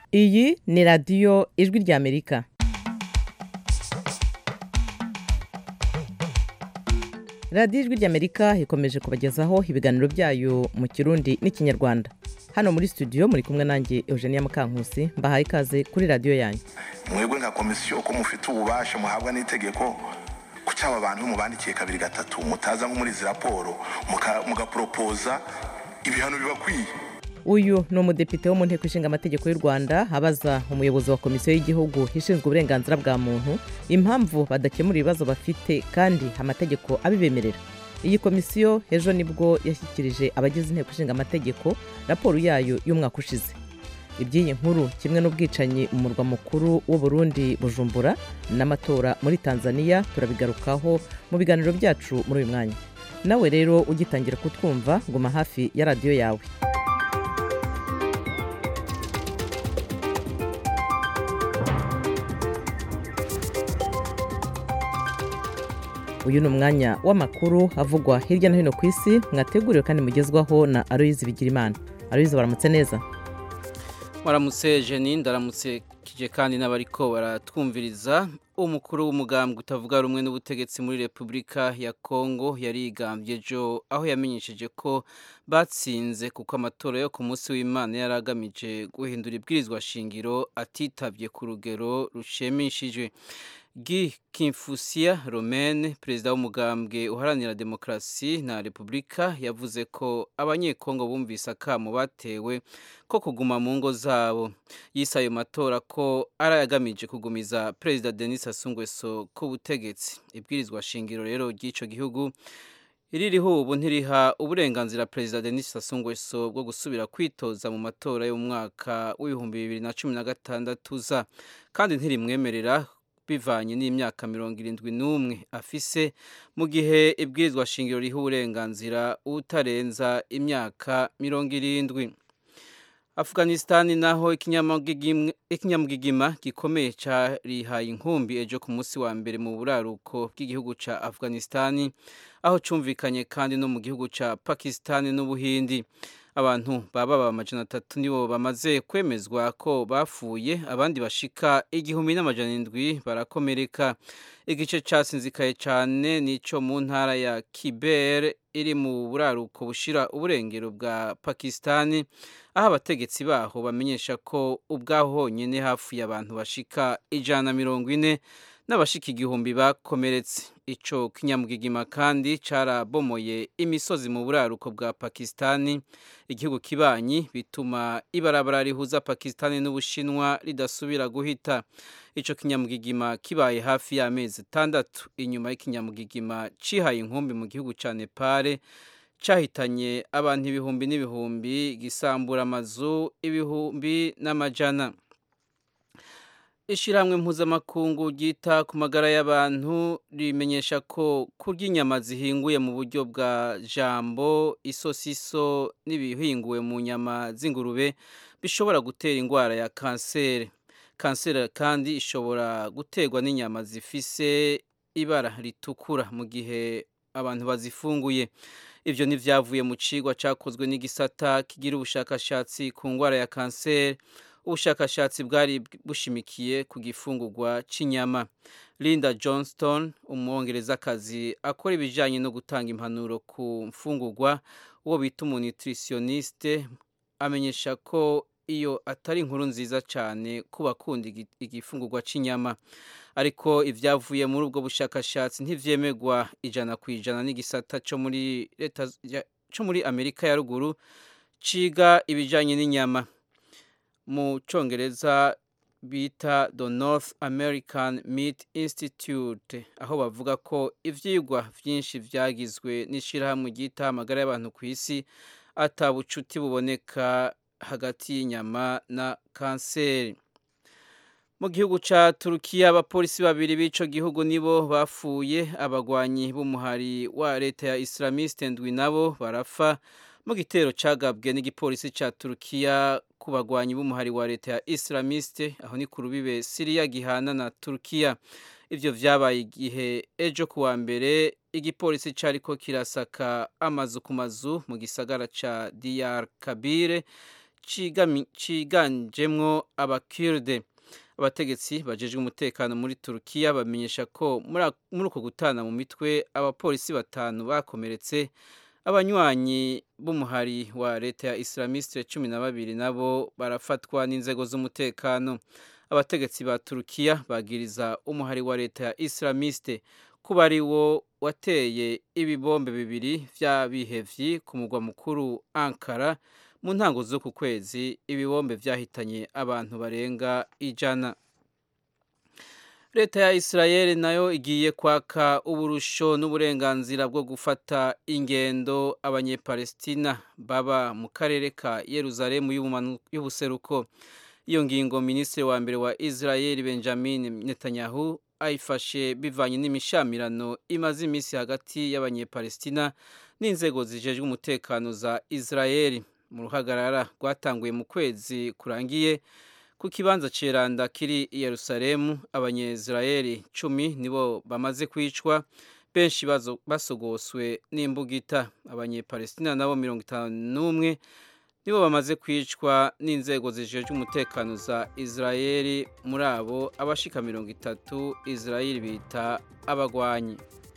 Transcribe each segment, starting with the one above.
iyi ni radiyo ijwi ry'amerika radiyo ijwi ry'amerika ikomeje kubagezaho ibiganiro byayo mu kirundi n'ikinyarwanda hano muri studio muri kumwe nanjye eugenia mukankusi mbahaye ikaze kuri radiyo yanyu mwebwe nka komisiyo ko mufite ububasha muhabwa n'itegeko ku cyaba abantu mubandikiye kabiri gatatu mutaza nko muri izi raporo muka- mugaporopoza ibihano bibakwiye uyu ni umudepite wo mu nteko ishinga amategeko y'u rwanda abaza umuyobozi wa komisiyo y'igihugu ishinzwe uburenganzira bwa muntu impamvu badakemura ibibazo bafite kandi amategeko abibemerera iyi komisiyo ejo nibwo yashyikirije abagize inteko ishinga amategeko raporo yayo y'umwaka ushize iby'iyi nkuru kimwe n'ubwicanyi mu murwa mukuru w'u Burundi bujumbura n'amatora muri tanzania turabigarukaho mu biganiro byacu muri uyu mwanya nawe rero ugitangira kutwumva guma hafi ya radiyo yawe uyu ni umwanya w'amakuru avugwa hirya no hino ku isi mwateguriwe kandi mugezwaho na aloyizi bigirimana aloyizi baramutse neza waramutse jeni ndaramutse kije kandi n'abariko baratwumviriza umukuru w'umugambwe utavuga rumwe n'ubutegetsi muri repubulika ya kongo yarigambye ejo aho yamenyesheje ko batsinze kuko amatora yo ku munsi w'imana yari agamije guhindura ibwirizwa shingiro atitabye ku rugero rushimishije Guy Kimfusia Romaine perezida w'umugambwe uharanira demokarasi na repubulika yavuze ko abanyekongo bumvise akamo batewe ko kuguma mu ngo zabo yise ayo matora ko ari ayagamije kugumiza perezida Denis Sassou Nguesso ku butegetsi ibwirizwa shingiro rero ry'ico gihugu iririho ubu ntiriha uburenganzira perezida Denis Sassou Nguesso bwo gusubira kwitoza mu matora y'umwaka w'ibihumbi bibiri na cumi na gatandatu za kandi ntirimwemerera bivanye n'imyaka mirongo irindwi n'umwe afise mu gihe ibwirizwa shingiro riha uburenganzira utarenza imyaka mirongo irindwi Afghanistan naho ikinyamugigim- ikinyamugigima gikomeye carihaye inkumbi ejo ku munsi wa mbere mu buraruko bw'igihugu ca Afghanistan aho cumvikanye kandi no mu gihugu ca Pakistan n'Ubuhindi abantu baba ba majana atatu nibo bamaze kwemezwa ko bapfuye abandi bashika igihumbi n'amajana indwi barakomereka igice casinzikaye cane nico mu ntara ya Kiber iri mu buraruko bushira uburengero bwa Pakistani aho abategetsi baho bamenyesha ko ubwaho honyine hafuye abantu bashika ijana na mirongo ine n'abashika igihumbi bakomeretse ico kinyamugigima kandi carabomoye imisozi mu buraruko bwa Pakistani igihugu kibanyi bituma ibarabara rihuza Pakistani n'Ubushinwa ridasubira guhita ico kinyamugigima kibaye hafi y'amezi atandatu inyuma y'ikinyamugigima cihaye inkumbi mu gihugu ca Nepal cahitanye abantu ibihumbi n'ibihumbi gisambura amazu ibihumbi n'amajana Ishirahamwe mpuzamakungu ryita ku magara y'abantu rimenyesha ko kurya inyama zihinguye mu buryo bwa jambo, isosiso n'ibihinguwe mu nyama z'ingurube bishobora gutera indwara ya kanseri. Kanseri kandi ishobora guterwa n'inyama zifise ibara ritukura mu gihe abantu bazifunguye. Ivyo ntivyavuye mu cigwa cakozwe n'igisata kigira ubushakashatsi ku ndwara ya kanseri ubushakashatsi bwari bushimikiye ku gifungurwa cy'inyama linda johnston umwongerezakazi akora ibijyanye no gutanga impanuro ku mfungurwa uwo bita umunitritioniste amenyesha ko iyo atari inkuru nziza cyane ku bakunda igi- igifungurwa cy'inyama ariko ibyavuye muri ubwo bushakashatsi ntivyemerwa ijana ku ijana n'igisata cyo muri leta ya- cyo muri amerika ya ruguru ciga ibijyanye n'inyama mu cyongereza bita the north american meat institute aho bavuga ko ivyigwa vyinshi vyagizwe n'ishirahamwe ryita amagara y'abantu ku isi ata bucuti buboneka hagati y'inyama na kanseri mu gihugu ca turukiya abapolisi babiri b'ico gihugu nibo bapfuye abagwanyi b'umuhari wa leta ya islamiste ndwi nabo barafa mu gitero cagabwe n'igipolisi ca turukiya ku bagwanyi b'umuhari wa leta ya islamiste aho ni ku rubibe siriya gihana na turukiya ivyo vyabaye igihe ejo kuwa mbere igipolisi cariko kirasaka amazu ku mazu mu gisagara ca diyar kabire ciganjemwo abakirde abategetsi bajejwe umutekano muri turukiya bamenyesha ko muri uko gutana mu mitwe abapolisi batanu bakomeretse abanywanyi b'umuhari wa leta ya islamiste cumi na babiri nabo barafatwa n'inzego z'umutekano abategetsi ba turukiya bagiriza umuhari wa leta ya islamiste kuba ari wo wateye ibibombe bibiri vy'abihevyi ku mugwa mukuru ankara mu ntango z'uku kwezi ibibombe vyahitanye abantu barenga ijana leta ya isirayeli nayo igiye kwaka uburusho n'uburenganzira bwo gufata ingendo abanyepalestina baba mu karere ka yeruzalemu y'ubuseruko iyo ngingo minisitiri wa mbere wa isirayeli benjamin netanyahu ayifashe bivanye n'imishamirano imaze iminsi hagati y'abanyepalestina n'inzego zijejwe umutekano za isirayeli mu ruhagarara rwatanguye mu kwezi kurangiye ku kibanza ceranda kiri i yerusalemu abanyezirayeli cumi nibo bamaze kwicwa benshi basogoswe n'imbugita abanyepalestina nabo mirongo itanu n'umwe nibo bamaze kwicwa n'inzego zijejwe umutekano za isirayeli muri abo abashika mirongo itatu isirayeli bita abagwanyi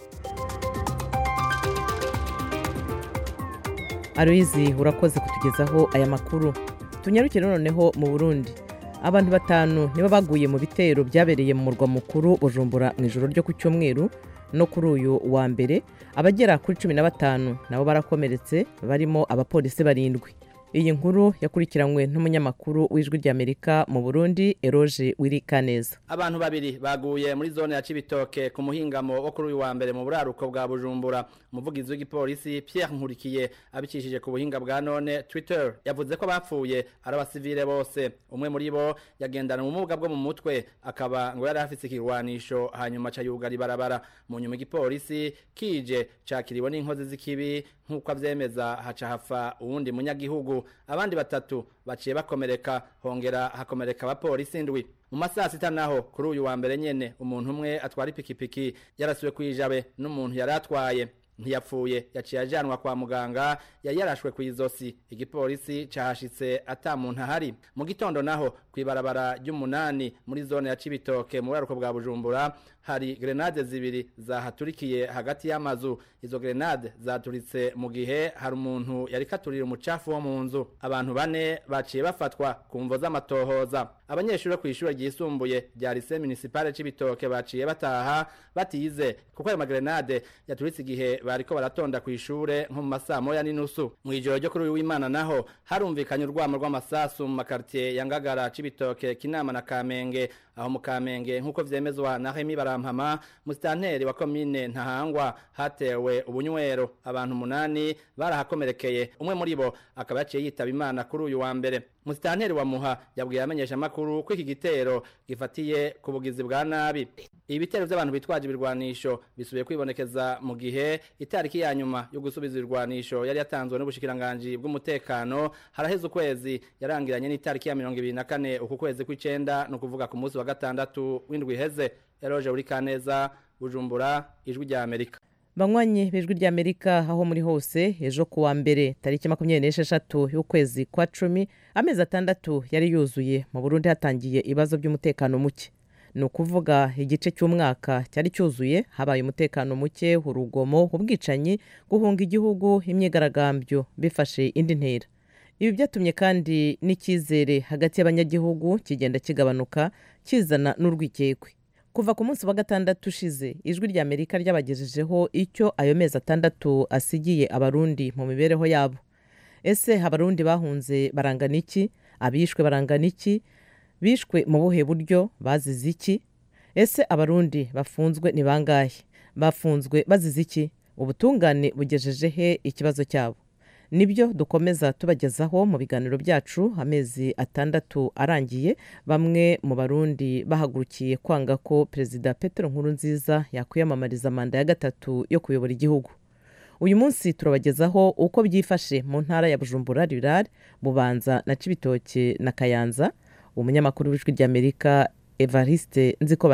aroyizi urakoze kutugezaho aya makuru tunyarukire noneho mu burundi abantu batanu nibo baguye mu bitero byabereye mu murwa mukuru bujumbura mu ijoro ryo ku cyumweru no kuri uyu wa mbere abagera kuri cumi na batanu nabo barakomeretse barimo abapolisi barindwi iyi nkuru yakurikiranywe n'umunyamakuru w'ijwi ry'amerika mu burundi eroge wirikaneza abantu babiri baguye muri zone ya cibitoke ku muhingamo wo kuri uyu wa mbere mu buraruko bwa bujumbura umuvugizi w'igipolisi pierre nkurikiye abicishije ku buhinga bwa none twitter yavuze ko bapfuye ari abasivile bose umwe muri bo yagendana ubumuga bwo mu mutwe akaba ngo yari afise ikirwanisho hanyuma aca yugara ibarabara mu nyuma igipolisi kije cakiriwe n'inkozi z'ikibi nk'uko avyemeza haca hafa uwundi munyagihugu abandi batatu baciye bakomereka hongera hakomereka abapolisi indwi mu masaha sita naho kuri uyu wa mbere nyene umuntu umwe atwara ipikipiki yarasiwe kwijabe n'umuntu yari atwaye ntiyapfuye yaciye ajanwa kwa muganga yari yarashwe ku izosi igipolisi cahashitse ata muntu ahari mu gitondo naho kw'ibarabara ry'umunani muri zone ya cibitoke mu buraruko bwa bujumbura hari grenade zibiri zahaturikiye hagati y'amazu izo grenade zaturitse mu gihe hari umuntu yari katurira umucafu wo mu nzu abantu bane baciye bafatwa ku mvo z'amatohoza abanyeshuri ku ishure ryisumbuye rya lycée municipale c'ibitoke baciye bataha batize kuko ayo magrenade yaturitse igihe bariko baratonda ku ishure nko mu masaa moya n'inusu mu ijoro ryo kuri uyu w'imana naho harumvikanye urwamo rw'amasasu mu makartier ya ngagara c'ibitoke kinama na kamenge aho mu kamenge nk'uko vyemezwa na Remy Barampama musitanteri wa komine Ntahangwa hatewe ubunywero abantu munani barahakomerekeye umwe muri bo akaba yaciye yitaba imana kuri uyu wa mbere musitanteri wa Muha yabwiye amenyesha makuru ko iki gitero gifatiye ku bugizi bwa nabi ibitero by'abantu bitwaje ibirwanisho bisubiye kwibonekeza mu gihe itariki ya nyuma yo gusubiza ibirwanisho yari yatanzwe n'ubushikiranganji bw'umutekano haraheze ukwezi yarangiranye n'itariki ya mirongo ibiri na kane uku kwezi kw'icenda ni ukuvuga ku munsi wa gatandatu w'indwi iheze eroje uri kaneza bujumbura ijwi rya amerika banywanyi b'ijwi ry'amerika aho muri hose ejo ku wa mbere tariki makumyabiri n'esheshatu y'ukwezi kwa cumi amezi atandatu yari yuzuye mu burundi hatangiye ibibazo by'umutekano muke ni ukuvuga igice cy'umwaka cyari cyuzuye habaye umutekano muke urugomo ubwicanyi guhunga igihugu imyigaragambyo bifashe indi ntera ibi byatumye kandi n'icyizere hagati y'abanyagihugu kigenda kigabanuka kizana n'urwikekwe kuva ku munsi wa gatandatu ushize ijwi rya amerika ryabagejejeho icyo ayo mezi atandatu asigiye abarundi mu mibereho yabo ese abarundi bahunze barangana iki abishwe barangana iki bishwe mu buhe buryo bazize iki ese abarundi bafunzwe ni bangahe bafunzwe bazize iki ubutungane bugejeje he ikibazo cyabo nibyo dukomeza tubagezaho mu biganiro byacu amezi atandatu arangiye bamwe mu barundi bahagurukiye kwanga ko perezida Petero Nkurunziza yakwiyamamariza manda ya gatatu yo kuyobora igihugu uyu munsi turabagezaho uko byifashe mu ntara ya bujumbura rirari bubanza na cibitoke na kayanza umunyamakuru w'ijwi ry'amerika evariste nzikobanyanga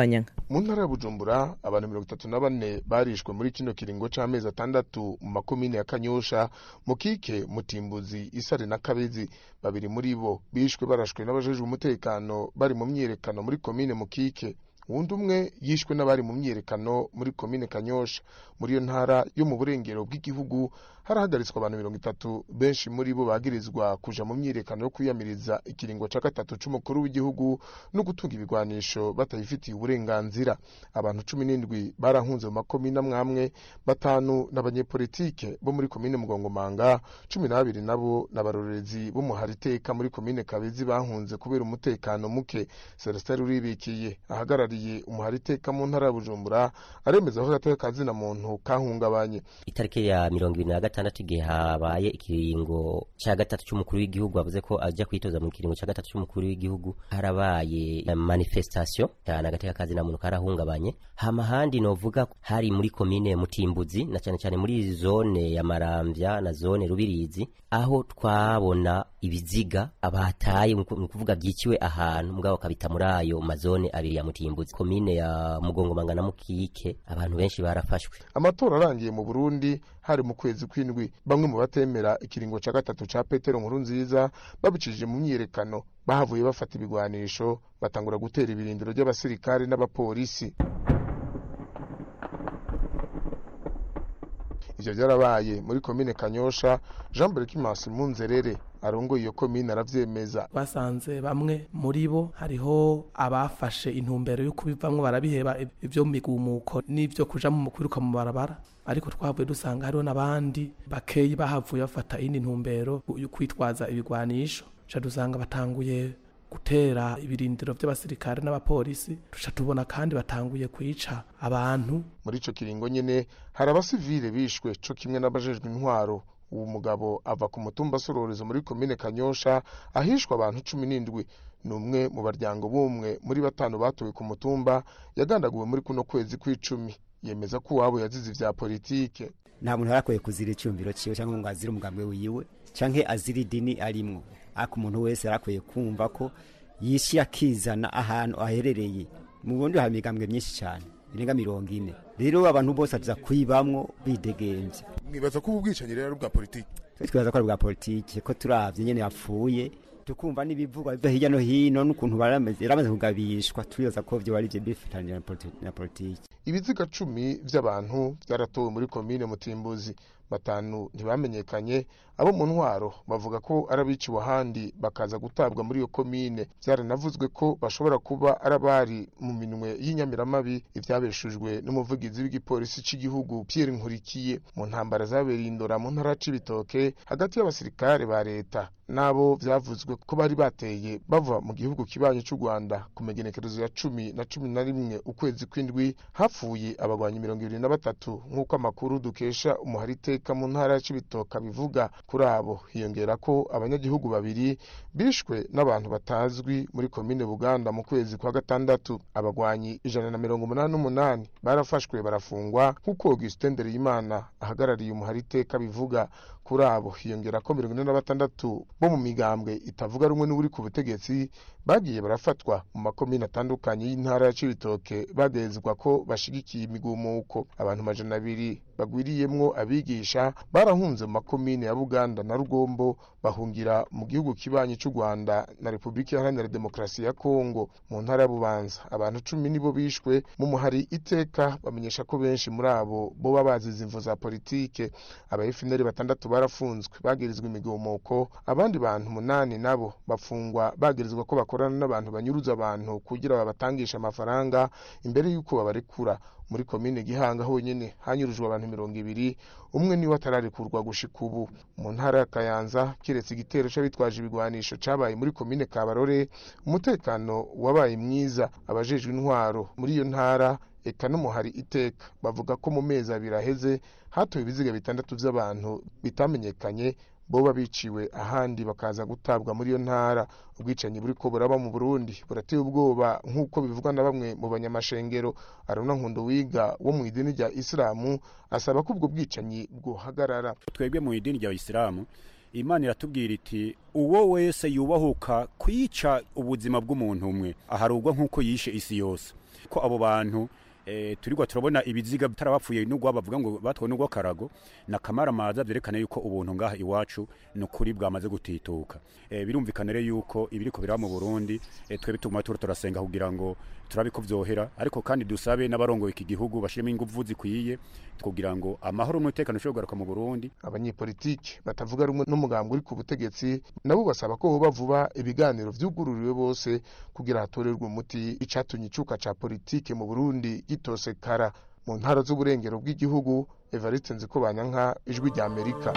mu ntara ya bujumbura abantu mirongo itatu na bane barishwe muri kino kiringo c'amezi atandatu mu makomine ya kanyosha mukike mutimbuzi isare na kabezi babiri muri bo bishwe barashwe n'abajejwe umutekano bari mu myiyerekano muri komine mukike uwundi umwe yishwe n'abari mu myiyerekano muri komine kanyosha muri iyo ntara yo mu burengero bw'igihugu harahagaritswe abantu mirongo itatu benshi muri bo bagirizwa kuja mu myiyerekano yo kwiyamiriza ikiringo ca gatatu c'umukuru w'igihugu no gutunga ibigwanisho batayifitiye uburenganzira abantu cumi n'indwi barahunze mu makomine amwamwe batanu n'abanyepolitike bo muri komine mugongomanga cumi n'abiri nabo n'abarorerezi bo mu hariteka muri komine kabezi bahunze kubera umutekano muke celestin ruribikiye ahagarariye umuhariteka mu ntara ya bujumbura aremeza ko agateka kazina muntu kahungabanye itariki ya mirongo ibiri na gatandatu igihe habaye ikiringo cya gatatu cy'umukuru w'igihugu avuze ko ajya kwitoza mu kiringo cya gatatu cy'umukuru w'igihugu harabaye manifestation cyane agateka kazina muntu karahungabanye hama handi novuga hari muri komine mutimbuzi na cyane cyane muri zone ya maramvya na zone rubirizi aho twabona ibiziga abataye ni ukuvuga byiciwe ahantu mugabo bakabita muri ayo mazone abiri ya mutimbuzi komine ya mugongomanga na mukike abantu benshi barafashwe amatora arangiye mu burundi hari mu kwezi kw'indwi bamwe mu batemera ikiringo cya gatatu cya petero nkuru nziza babicishije mu myiyerekano bahavuye bafata ibigwanisho batangura gutera ibirindiro by'abasirikare n'abapolisi ivyo vyarabaye muri komine kanyosha jean berkimas munzerere arongoye iyo komine aravyemeza basanze bamwe muri bo hariho abafashe intumbero yo kubivamwo barabiheba ivyo mu migumuko n'ivyo kuja mu kwiruka mu barabara ariko twavuye dusanga hariho n'abandi bakeyi bahavuye bafata iyindi ntumbero yo kwitwaza ibigwanisho ca dusanga batanguye gutera ibirindiro by'abasirikare n'abapolisi duca tubona kandi batanguye kwica abantu muri ico kiringo nyene hari abasivile bishwe co kimwe n'abajejwe intwaro uwo mugabo ava ku mutumba sororezo muri komine kanyosha ahishwa abantu cumi n'indwi ni umwe mu baryango b'umwe muri batanu batowe ku mutumba yagandaguwe muri kuno kwezi kw'icumi yemeza ko uwabo yazize ivya politike nta muntu arakwiye kuzira icyumviro ciwe cyangwa ngo azire umugambi wiwe canke azira idini arimwo ariko umuntu wese arakwiye kumva ko yishi akizana ahantu aherereye mu bundi hari imigambwe myinshi cyane irenga mirongo ine rero abantu bose aza kwibamwo bidegemvye mwibaza ko ubu bwicanyi rero ari ubwa politike twibaza ko ari bwa politike ko turavye nyene yapfuye tukumva n'ibivugwa biva hirya no hino n'ukuntu baramaze kugabishwa turibaza ko vyo bari vyo bifatanyije na politike ibiziga cumi vy'abantu vyaratowe muri komine mutimbuzi batanu ntibamenyekanye abo mu ntwaro bavuga ko ari abiciwe ahandi bakaza gutabwa muri iyo komine byaranavuzwe ko bashobora kuba ari abari mu minwe y'inyamiramabi ivyabeshujwe n'umuvugizi w'igipolisi c'igihugu Pierre Nkurikiye mu ntambara zabereye indora mu ntara c'ibitoke hagati y'abasirikare ba leta nabo vyavuzwe ko bari bateye bava mu gihugu kibanyi c'u Rwanda ku megenekerezo ya cumi na cumi na rimwe ukwezi kw'indwi hapfuye abagwanyi mirongo ibiri na batatu nk'uko amakuru dukesha umuhariteka mu ntara ya Cibitoke bivuga kuri abo hiyongera ko abanyagihugu babiri bishwe n'abantu batazwi muri komine Buganda mu kwezi kwa gatandatu abagwanyi ijana na mirongo umunani n'umunani barafashwe barafungwa nk'uko Augustin Ndereyimana ahagarariye umuhariteka bivuga kuri abo hiyongera ko mirongo ine na batandatu bo mu migambwe itavuga rumwe n'uri ku butegetsi bagiye barafatwa mu makomine atandukanye y'intara ya Cibitoke bagezwa ko bashigikiye imigumuko abantu majana abiri bagwiriyemwo abigisha barahunze mu makomine ya Buganda na Rugombo bahungira mu gihugu kibanyi c'u Rwanda na Repubulika Iharanira Demokarasi ya Kongo mu ntara ya Bubanza abantu cumi nibo bishwe mu muhari iteka bamenyesha ko benshi muri abo boba bazize imvo za politike aba FNL batandatu barafunzwe bagirizwa imigumuko abandi bantu munani nabo bafungwa bagirizwa ko bakorana n'abantu banyuruza abantu kugira babatangisha amafaranga imbere y'uko babarekura muri komine gihanga honyine hanyurujwe abantu mirongo ibiri umwe niwe atararekurwa gushika ubu mu ntara ya kayanza kiretse igitero c'abitwaje ibigwanisho cabaye muri komine kabarore umutekano wabaye mwiza abajejwe intwaro muri iyo ntara eka n'umuhari iteka bavuga ko mu mezi abiri aheze hatowe ibiziga bitandatu vy'abantu bitamenyekanye boba biciwe ahandi bakaza gutabwa muri iyo ntara ubwicanyi buriko buraba mu Burundi burateye ubwoba nk'uko bivugwa na bamwe mu banyamashengero Aruna Nkundo wiga wo mu idini rya Islamu asaba ko ubwo bwicanyi bwohagarara twebwe mu idini rya Islamu imana iratubwira iti uwo wese yubahuka kwica ubuzima bw'umuntu umwe aharugwa nk'uko yishe isi yose ko abo bantu eh, turigwa turabona ibiziga bitarabapfuye n'ugwa bavuga ngo batwawe n'ugwa karago na kamaramaza vyerekana yuko ubuntu ngaha iwacu nukuri bwamaze gutituka eh, birumvikana rero yuko ibiriko biraba mu Burundi eh, twebwe tuguma turo turasenga kugira ngo turabe ko vyohera ariko kandi dusabe n'abarongoye iki gihugu bashiremo ingufu zikwiye kugira ngo amahoro n'umutekano ushobore kugaruka mu Burundi abanyepolitiki batavuga rumwe n'umugambi uri ku butegetsi nabo basaba ko hoba vuba ibiganiro vyugururiwe bose kugira hatorerwe umuti icatumye icuka ca politike mu Burundi gitosekara mu ntara z'uburengero bw'igihugu Evariste Nzikobanyanka ijwi rya Amerika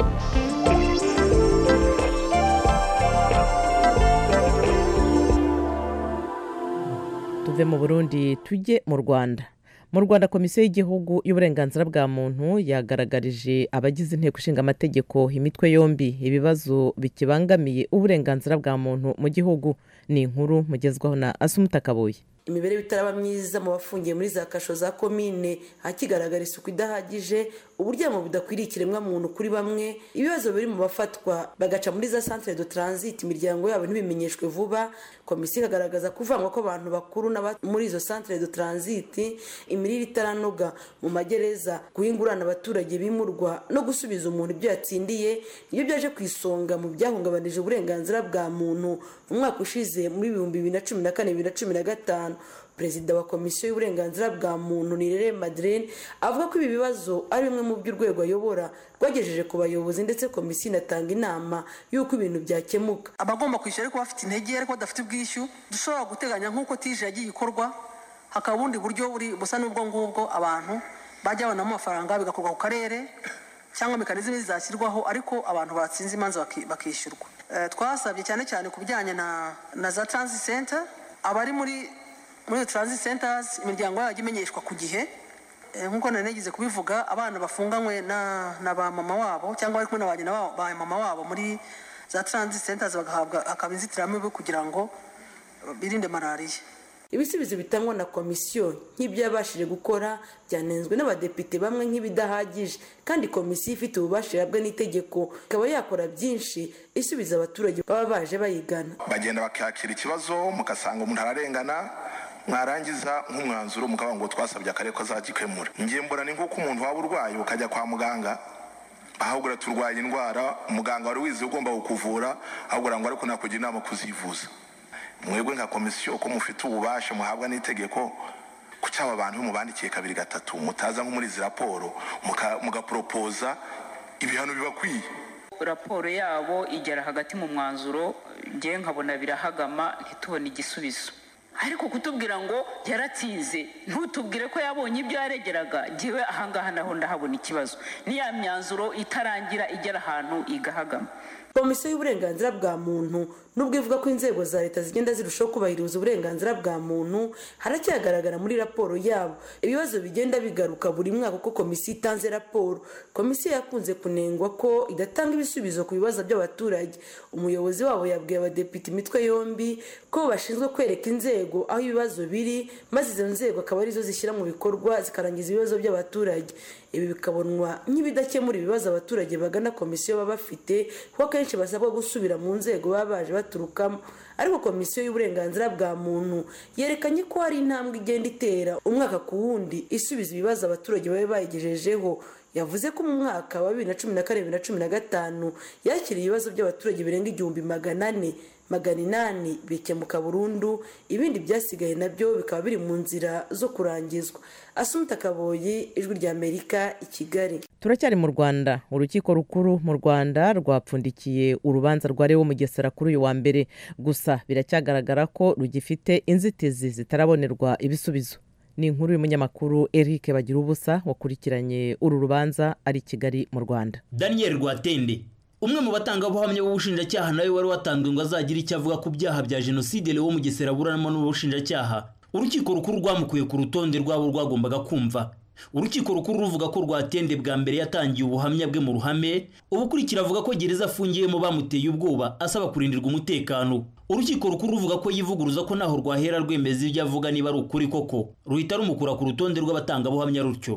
tuve mu burundi tujye mu rwanda mu rwanda komisiyo y'igihugu y'uburenganzira bwa muntu yagaragarije abagize inteko ishinga amategeko imitwe yombi ibibazo bikibangamiye uburenganzira bwa muntu mu gihugu ni inkuru mugezwaho na asumuta kabuye imibereho itaraba myiza mu bafungiye muri za kasho za komine hakigaragara isuku idahagije uburyamo budakwiriye ikiremwamuntu kuri bamwe ibibazo biri mu bafatwa bagaca muri za centre de transit imiryango yabo ntibimenyeshwe vuba komisiyo ikagaragaza kuvangwa kw'abantu bakuru muri izo centre de transit imirire itaranoga mu magereza guhingurana abaturage bimurwa no gusubiza umuntu ibyo yatsindiye nibyo byaje ku isonga mu byahungabanije uburenganzira bwa muntu mu mwaka ushize muri ibihumbi bibiri na cumi na kane bibiri na cumi na gatanu perezida wa komisiyo y'uburenganzira bwa muntu nirere madeleine avuga ko ibi bibazo ari bimwe mu by'urwego ayobora rwagejeje ku bayobozi ndetse komisiyo inatanga inama y'uko ibintu byakemuka abagomba kwishyura ariko bafite intege ariko badafite ubwishyu dushobora guteganya nk'uko tije yagiye ikorwa hakaba ubundi buryo buri busa n'ubwo ngubwo abantu bajya babonamo amafaranga bigakorwa ku karere cyangwa mekanizme zizashyirwaho ariko abantu batsinze imanza bakishyurwa twasabye cyane cyane ku bijyanye na za transit center abari muri muri transit centers imiryango yabo imenyeshwa ku gihe nk'uko nari nagize kubivuga abana bafunganywe na ba mama wabo cyangwa bari kumwe na ba mama wabo muri za transit centers bagahabwa hakaba inzitiramibu kugira ngo birinde malariya ibisubizo bitangwa na komisiyo nk'ibyo yabashije gukora byanenzwe n'abadepite bamwe nk'ibidahagije kandi komisiyo ifite ububasha ihabwa n'itegeko ikaba yakora byinshi isubiza abaturage baba baje bayigana bagenda bakakira ikibazo mugasanga umuntu ararengana mwarangiza nk'umwanzuro mukavuga ngo twasabye akarere ko azagikemura ngiye mbona ni nk'uko umuntu waba urwaye ukajya kwa muganga ahubwo turwaye indwara umuganga wari wize ugomba kukuvura ahubwo ngo ariko nakugira inama kuzivuza mwebwe nka komisiyo ko mufite ububasha muhabwa n'itegeko ku cyaba abantu mubandikiye kabiri gatatu mutaza nko muri izi raporo mugaporopoza ibihano bibakwiye raporo yabo igera hagati mu mwanzuro ngewe nkabona birahagama ntitubone igisubizo ariko kutubwira ngo yaratsinze ntutubwire ko yabonye ibyo yaregeraga ngewe ahangaha naho ndahabona ikibazo n'iya myanzuro itarangira igera ahantu igahagama komisiyo y'uburenganzira bwa muntu nubwo ivuga ko inzego za leta zigenda zirushaho kubahiriza uburenganzira bwa muntu haracyagaragara muri raporo yabo ibibazo bigenda bigaruka buri mwaka uko komisiyo itanze raporo komisiyo yakunze kunengwa ko idatanga ibisubizo ku bibazo by'abaturage umuyobozi wabo yabwiye abadepite imitwe yombi ko bashinzwe kwereka inzego aho ibibazo biri maze izo nzego akaba arizo zishyira mu bikorwa zikarangiza ibibazo by'abaturage ibi bikabonwa nk'ibidakemura ibibazo abaturage bagana komisiyo baba bafite kuko akenshi basabwa gusubira mu nzego baba baje baturukamo ariko komisiyo y'uburenganzira bwa muntu yerekanye ko hari intambwe igenda itera umwaka ku wundi isubiza ibibazo abaturage baba bayigejejeho yavuze ko mu mwaka wa bibiri na cumi na kane bibiri na cumi na gatanu yakiriye ibibazo by'abaturage birenga igihumbi magana ane magana inani bikemuka burundu ibindi byasigaye nabyo bikaba biri mu nzira zo kurangizwa asumta kaboyi ijwi ry'amerika i kigali turacyari mu rwanda urukiko rukuru mu rwanda rwapfundikiye urubanza rwa rewo mugesera kuri uyu wa mbere gusa biracyagaragara ko rugifite inzitizi zitarabonerwa ibisubizo ni inkuru y'umunyamakuru eric bagira ubusa wakurikiranye uru rubanza ari i kigali mu rwanda daniel rwatende umwe mu batangabuhamya b'ubushinjacyaha nawe wari watanzwe ngo azagire icyo avuga ku byaha bya jenoside lewo mugesera aburanamo n'ubushinjacyaha urukiko rukuru rwamukuye ku rutonde rwabo rwagombaga kumva urukiko rukuru ruvuga ko rwatende bwa mbere yatangiye ubuhamya bwe mu ruhame ubukurikira avuga ko gereza afungiyemo bamuteye ubwoba asaba kurindirwa umutekano urukiko rukuru ruvuga ko yivuguruza ko naho rwahera rwemeza ibyo avuga niba ari ukuri koko ruhita rumukura ku rutonde rw'abatangabuhamya rutyo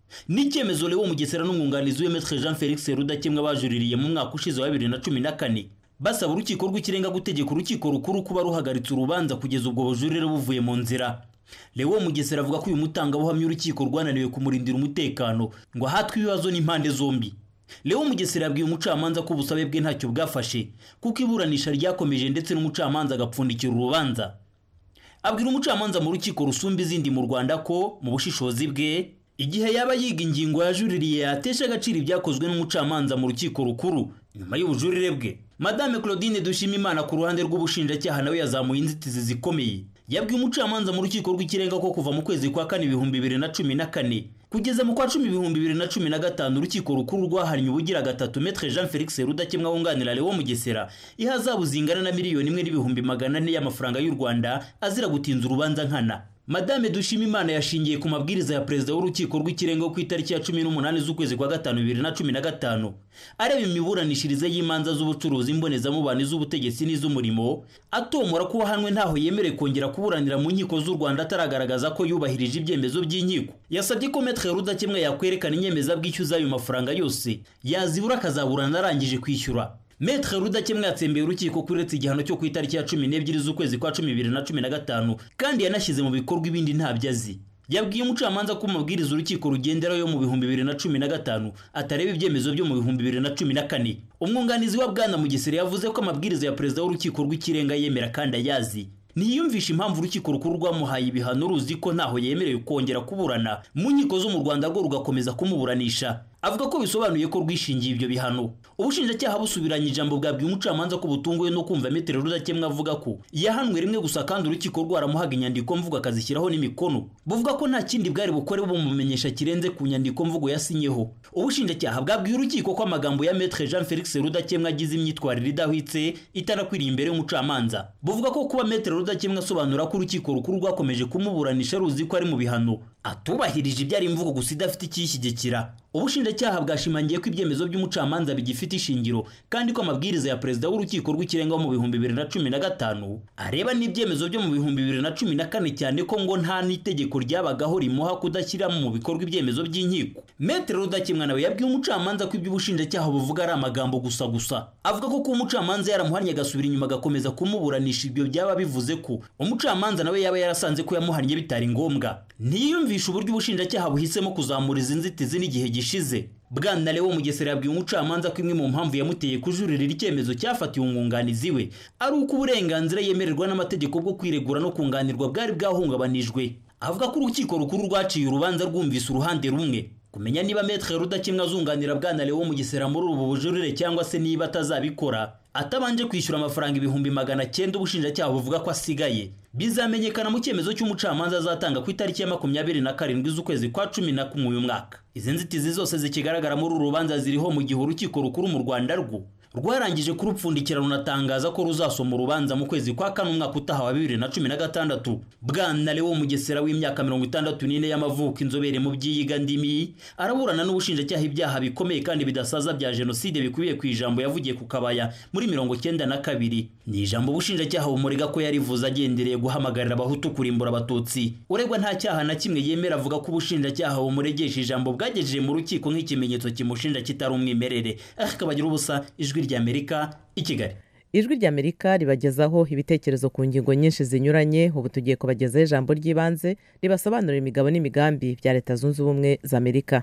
ni icyemezo Leo Mugesera n'umwunganizi we Maître Jean Felix Rudakemwa bajuririye mu mwaka ushize wa bibiri na cumi na kane basaba urukiko rw'ikirenga gutegeka urukiko rukuru kuba ruhagaritse urubanza kugeza ubwo bujurire buvuye mu nzira Leo Mugesera avuga ko uyu mutangabuhamya urukiko rwananiwe kumurindira umutekano ngo ahatwe ibibazo n'impande zombi Leo Mugesera yabwiye umucamanza ko ubusabe bwe ntacyo bwafashe kuko iburanisha ryakomeje ndetse n'umucamanza agapfundikira urubanza abwira umucamanza mu rukiko rusumba izindi mu Rwanda ko mu bushishozi bwe igihe yaba yiga ingingo yajuririye yatesha agaciro ibyakozwe n'umucamanza mu rukiko rukuru nyuma y'ubujurire bwe madame claudine dushimimana ku ruhande rw'ubushinjacyaha nawe yazamuye inzitizi zikomeye yabwiye umucamanza mu rukiko rw'ikirenga ko kuva mu kwezi kwa kane ibihumbi bibiri na cumi na kane kugeza mu kwa cumi ibihumbi bibiri na cumi na gatanu urukiko rukuru rwahannye ubugira gatatu metre jean felix rudakemwa wunganira lewo mugesera ihazabu zingana na miliyoni imwe n'ibihumbi magana ane y'amafaranga y'u rwanda azira gutinza urubanza nkana madame dushimimana yashingiye ku mabwiriza ya perezida w'urukiko rw'ikirenga ku itariki ya cumi n'umunani z'ukwezi kwa gatanu bibiri na cumi na gatanu areba imiburanishirize y'imanza z'ubucuruzi mbonezamubano z'ubutegetsi n'iz'umurimo atomora ko uwahanwe ntaho yemerewe kongera kuburanira mu nkiko z'u rwanda ataragaragaza ko yubahirije ibyemezo by'inkiko yasabye ko metre rudakemwa yakwerekana inyemezabwishyu z'ayo mafaranga yose yazibura akazaburana arangije kwishyura Metre Rudakemwa yatsembeye urukiko kuretse igihano cyo ku itariki ya cumi n'ebyiri z'ukwezi kwa cumi bibiri na cumi na gatanu kandi yanashyize mu bikorwa ibindi ntabyo azi yabwiye umucamanza ko amabwiriza urukiko rugenderaho yo mu bihumbi bibiri na cumi na gatanu atareba ibyemezo byo mu bihumbi bibiri na cumi na kane umwunganizi wa bwana mugesera yavuze ko amabwiriza ya perezida w'urukiko rw'ikirenga yemera kandi ayazi ntiyiyumvisha impamvu urukiko rukuru rwamuhaye ibihano ruzi ko ntaho yemerewe kongera kuburana mu nkiko zo mu rwanda rwo rugakomeza kumuburanisha avuga ko bisobanuye ko rwishingiye ibyo bihano ubushinjacyaha busubiranye ijambo bwabwiye umucamanza ko butunguwe no kumva metero rudakemwa avuga ko yahanwe rimwe gusa kandi urukiko rwaramuhaga inyandiko mvugo akazishyiraho n'imikono buvuga ko nta kindi bwari bukore bumumenyesha kirenze ku nyandiko mvugo yasinyeho ubushinjacyaha bwabwiye urukiko ko amagambo ya metre jean felix rudakemwa agize imyitwarire idahwitse itanakwiriye imbere y'umucamanza buvuga ko kuba metre rudakemwa asobanura ko urukiko rukuru rwakomeje kumuburanisha ruzi ko ari mu bihano atubahirije ibyari imvugo gusa idafite ikiyishyigikira ubushinjacyaha bwashimangiye ko ibyemezo by'umucamanza bigifite ishingiro kandi ko amabwiriza ya perezida w'urukiko rw'ikirenga wo mu bihumbi bibiri na cumi na gatanu areba n'ibyemezo byo mu bihumbi bibiri na cumi na kane cyane ko ngo nta n'itegeko ryabagaho rimuha kudashyiramo mu bikorwa ibyemezo by'inkiko metere rudakemwa nawe yabwiye umucamanza ko iby'ubushinjacyaha buvuga ari amagambo gusa gusa avuga ko kuba umucamanza yaramuhannye agasubira inyuma agakomeza kumuburanisha ibyo byaba bivuze ko umucamanza nawe yaba yarasanze ko yamuhannye bitari ngombwa ntiyiyumvisha uburyo ubushinjacyaha buhisemo kuzamura izi nzitizi n'igihe gishize bwana Leo Mugesera yabwiye umucamanza ko imwe mu mpamvu yamuteye kujuririra icyemezo cyafatiwe umwunganizi we ari uko uburenganzira yemererwa n'amategeko bwo kwiregura no kunganirwa bwari bwahungabanijwe avuga ko urukiko rukuru rwaciye urubanza rwumvise uruhande rumwe kumenya niba metre rudakemwa azunganira bwana Leo Mugesera muri ubu bujurire cyangwa se niba atazabikora atabanje kwishyura amafaranga ibihumbi magana cyenda ubushinjacyaha buvuga ko asigaye bizamenyekana mu cyemezo cy'umucamanza azatanga ku itariki ya makumyabiri na karindwi z'ukwezi kwa cumi na kumwe uyu mwaka izi nzitizi zose zikigaragara muri uru rubanza ziriho mu gihe urukiko rukuru mu rwanda rwo rwarangije kurupfundikira runatangaza ko ruzasoma urubanza mu kwezi kwa kane umwaka utaha wa bibiri na cumi na gatandatu bwana Leo Mugesera w'imyaka mirongo itandatu n'ine y'amavuko inzobere mu by'iyiga ndimi araburana n'ubushinjacyaha ibyaha bikomeye kandi bidasaza bya jenoside bikubiye ku ijambo yavugiye ku kabaya muri mirongo cyenda na kabiri ni ijambo ubushinjacyaha bumurega ko yarivuze agendereye guhamagarira abahutu kurimbura abatutsi uregwa nta cyaha na kimwe yemera avuga ko ubushinjacyaha bumuregesha ijambo bwagejeje mu rukiko nk'ikimenyetso kimushinja kitari umwimerere akabagira ubusa ijwi ry'amerika i kigali ijwi ry'amerika ribagezaho ibitekerezo ku ngingo nyinshi zinyuranye ubu tugiye kubagezaho ijambo ry'ibanze ribasobanurira imigabo n'imigambi bya leta zunze ubumwe za amerika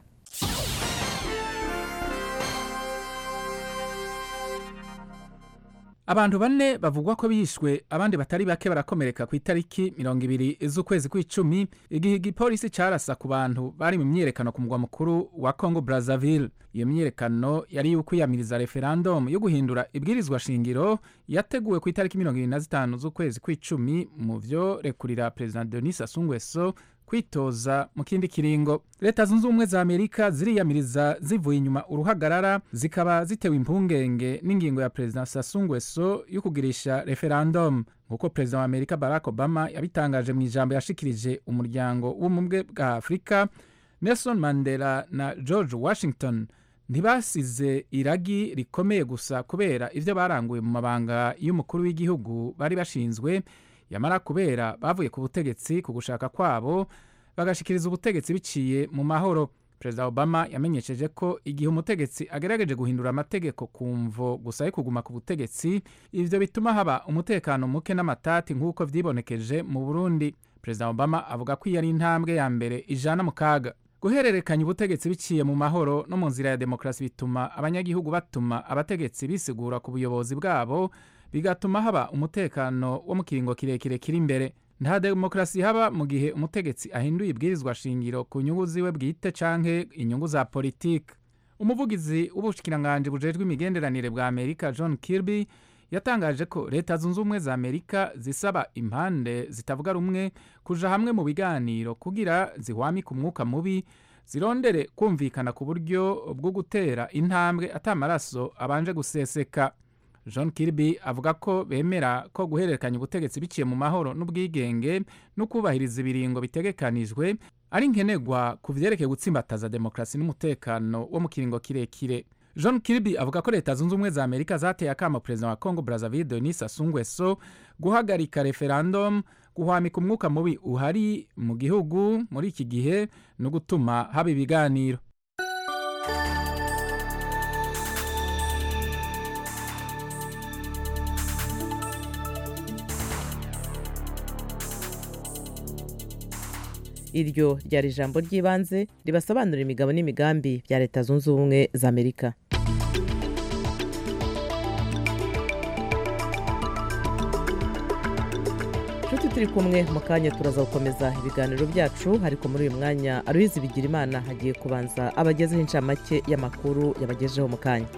abantu bane bavugwa ko bishwe abandi batari bake barakomereka ku itariki mirongo ibiri z'ukwezi kw'icumi igihe igipolisi carasa ku bantu bari mu myiyerekano ku mugwa mukuru wa congo brazzaville iyo myiyerekano yari ukwiyamiriza referendum yo guhindura ibwirizwa shingiro yateguwe ku itariki mirongo ibiri na zitanu z'ukwezi kw'icumi mu vyo rekurira perezida denis sassou nguesso kwitoza mu kindi kiringo leta zunze ubumwe za amerika ziriyamiriza zivuye inyuma uruhagarara zikaba zitewe impungenge n'ingingo ya perezida sassou nguesso yo kugirisha referendum nk'uko perezida wa amerika barack obama yabitangaje mu ijambo yashikirije umuryango w'ubumwe bwa afurika nelson mandela na george washington ntibasize iragi rikomeye gusa kubera ibyo baranguye mu mabanga y'umukuru w'igihugu bari bashinzwe yamara kubera bavuye ku butegetsi ku gushaka kwabo bagashikiriza ubutegetsi biciye mu mahoro perezida obama yamenyesheje ko igihe umutegetsi agerageje guhindura amategeko ku mvo gusa yo kuguma ku butegetsi ivyo bituma haba umutekano muke n'amatati nk'uko vyibonekeje mu burundi perezida obama avuga ko iyo ari intambwe ya mbere ijana mu kaga guhererekanya ubutegetsi biciye mu mahoro no mu nzira ya demokarasi bituma abanyagihugu batuma abategetsi bisigura ku buyobozi bwabo bigatuma haba umutekano wo mu kiringo kirekire kiri imbere nta demokarasi haba mu gihe umutegetsi ahinduye ibwirizwa shingiro ku nyungu ziwe bwite canke inyungu za politiki umuvugizi w'ubushikiranganji bujejwe imigenderanire bwa amerika john kirby yatangaje ko leta zunze ubumwe za amerika zisaba impande zitavuga rumwe kuja hamwe mu biganiro kugira zihwamike umwuka mubi zirondere kumvikana ku buryo bwo gutera intambwe atamaraso abanje guseseka john kirby avuga ko bemera ko guhererekanya ubutegetsi biciye mu mahoro n'ubwigenge no kubahiriza ibiringo bitegekanijwe ari nkenerwa ku vyerekeye gutsimbataza demokarasi n'umutekano wo mu kiringo kirekire john kirby avuga ko leta zunze ubumwe za amerika zateye akamo perezida wa congo brazzaville denis sassou nguesso guhagarika referendum guhwamika umwuka mubi uhari mu gihugu muri iki gihe no gutuma haba ibiganiro iryo ryari ijambo ry'ibanze ribasobanurira imigabo n'imigambi bya leta zunze ubumwe za amerika nshuti turi kumwe mu kanya turaza gukomeza ibiganiro byacu ariko muri uyu mwanya aruhizi bigira imana hagiye kubanza abagezeho incamake y'amakuru yabagejeho mu kanya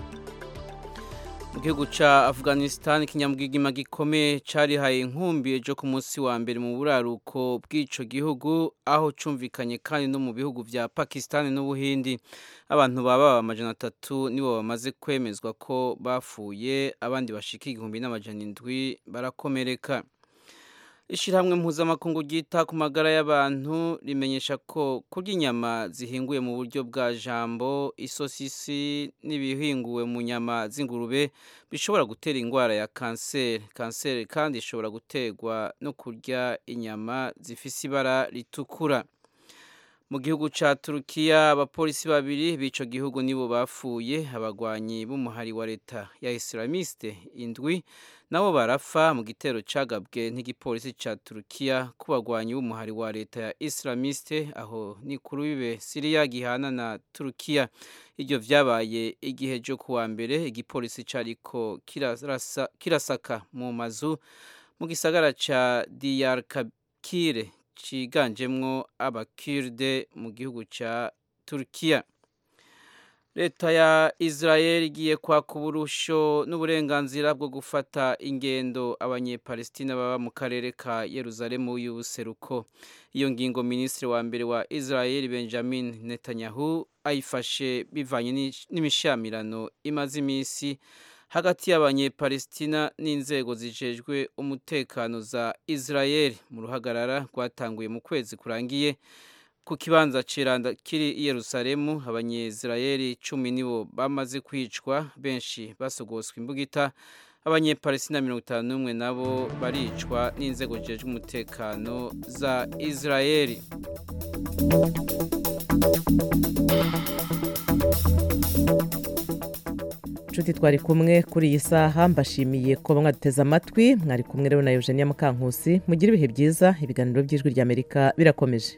mu gihugu cya afghanistan ikinyamwigima gikomeye cyarihaye inkumbi ejo ku munsi wa mbere mu buraruko bw'icyo gihugu aho cyumvikanye kandi no mu bihugu bya pakistan n'ubuhindi abantu baba amajana atatu nibo bamaze kwemezwa ko bapfuye abandi bashika igihumbi n'amajana indwi barakomereka ishyirahamwe mpuzamakungu ryita ku magara y'abantu rimenyesha ko kurya inyama zihinguye mu buryo bwa jambo isosisi n'ibihinguwe mu nyama z'ingurube bishobora gutera indwara ya kanseri kanseri kandi ishobora guterwa no kurya inyama zifise ibara ritukura mu gihugu cya turukiya abapolisi babiri b'icyo gihugu nibo bapfuye abagwanyi b'umuhari wa leta ya isilamiste indwi nabo barapfa mu gitero cyagabwe n'igipolisi cya turukiya ku bagwanyi b'umuhari wa leta ya isilamiste aho ni kuri bibe siriya gihana na turukiya ibyo byabaye igihe cyo kuwa mbere igipolisi cyariko kirasaka mu mazu mu gisagara cya diyarkakire ciganjemwo abakirde mu gihugu cya turukiya leta ya israel igiye kwaka uburusho n'uburenganzira bwo gufata ingendo abanyepalestina baba mu karere ka yeruzalemu y'ubuseruko iyo ngingo minisitiri wa mbere wa israel benjamin netanyahu ayifashe bivanye n'imishamirano imaze iminsi hagati y'abanyepalestina n'inzego zijejwe umutekano za israel mu ruhagarara rwatanguye mu kwezi kurangiye ku kibanza ciranda kiri i yerusalemu abanyezirayeli cumi nibo bamaze kwicwa benshi basogoswa imbugita abanyepalestina mirongo itanu n'umwe nabo baricwa n'inzego zijejwe umutekano za israeli inshuti twari kumwe kuri iyi saha mbashimiye ko mwaduteze amatwi mwari kumwe rero na eugenia mukankusi mugire ibihe byiza ibiganiro by'ijwi ry'amerika birakomeje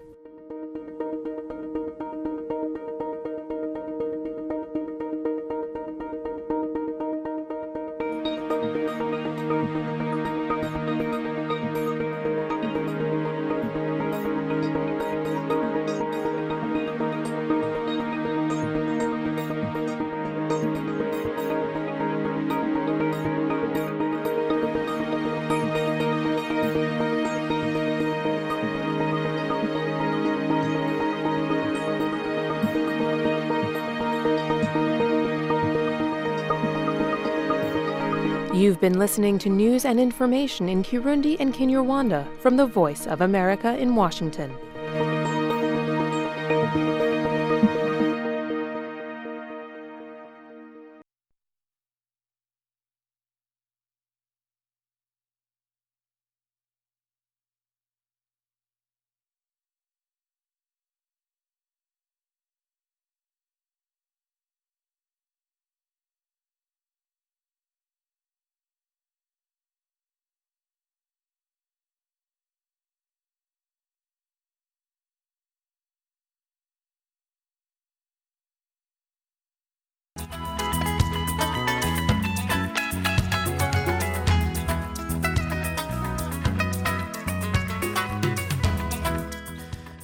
You've been listening to news and information in Kirundi and Kinyarwanda from the Voice of America in Washington.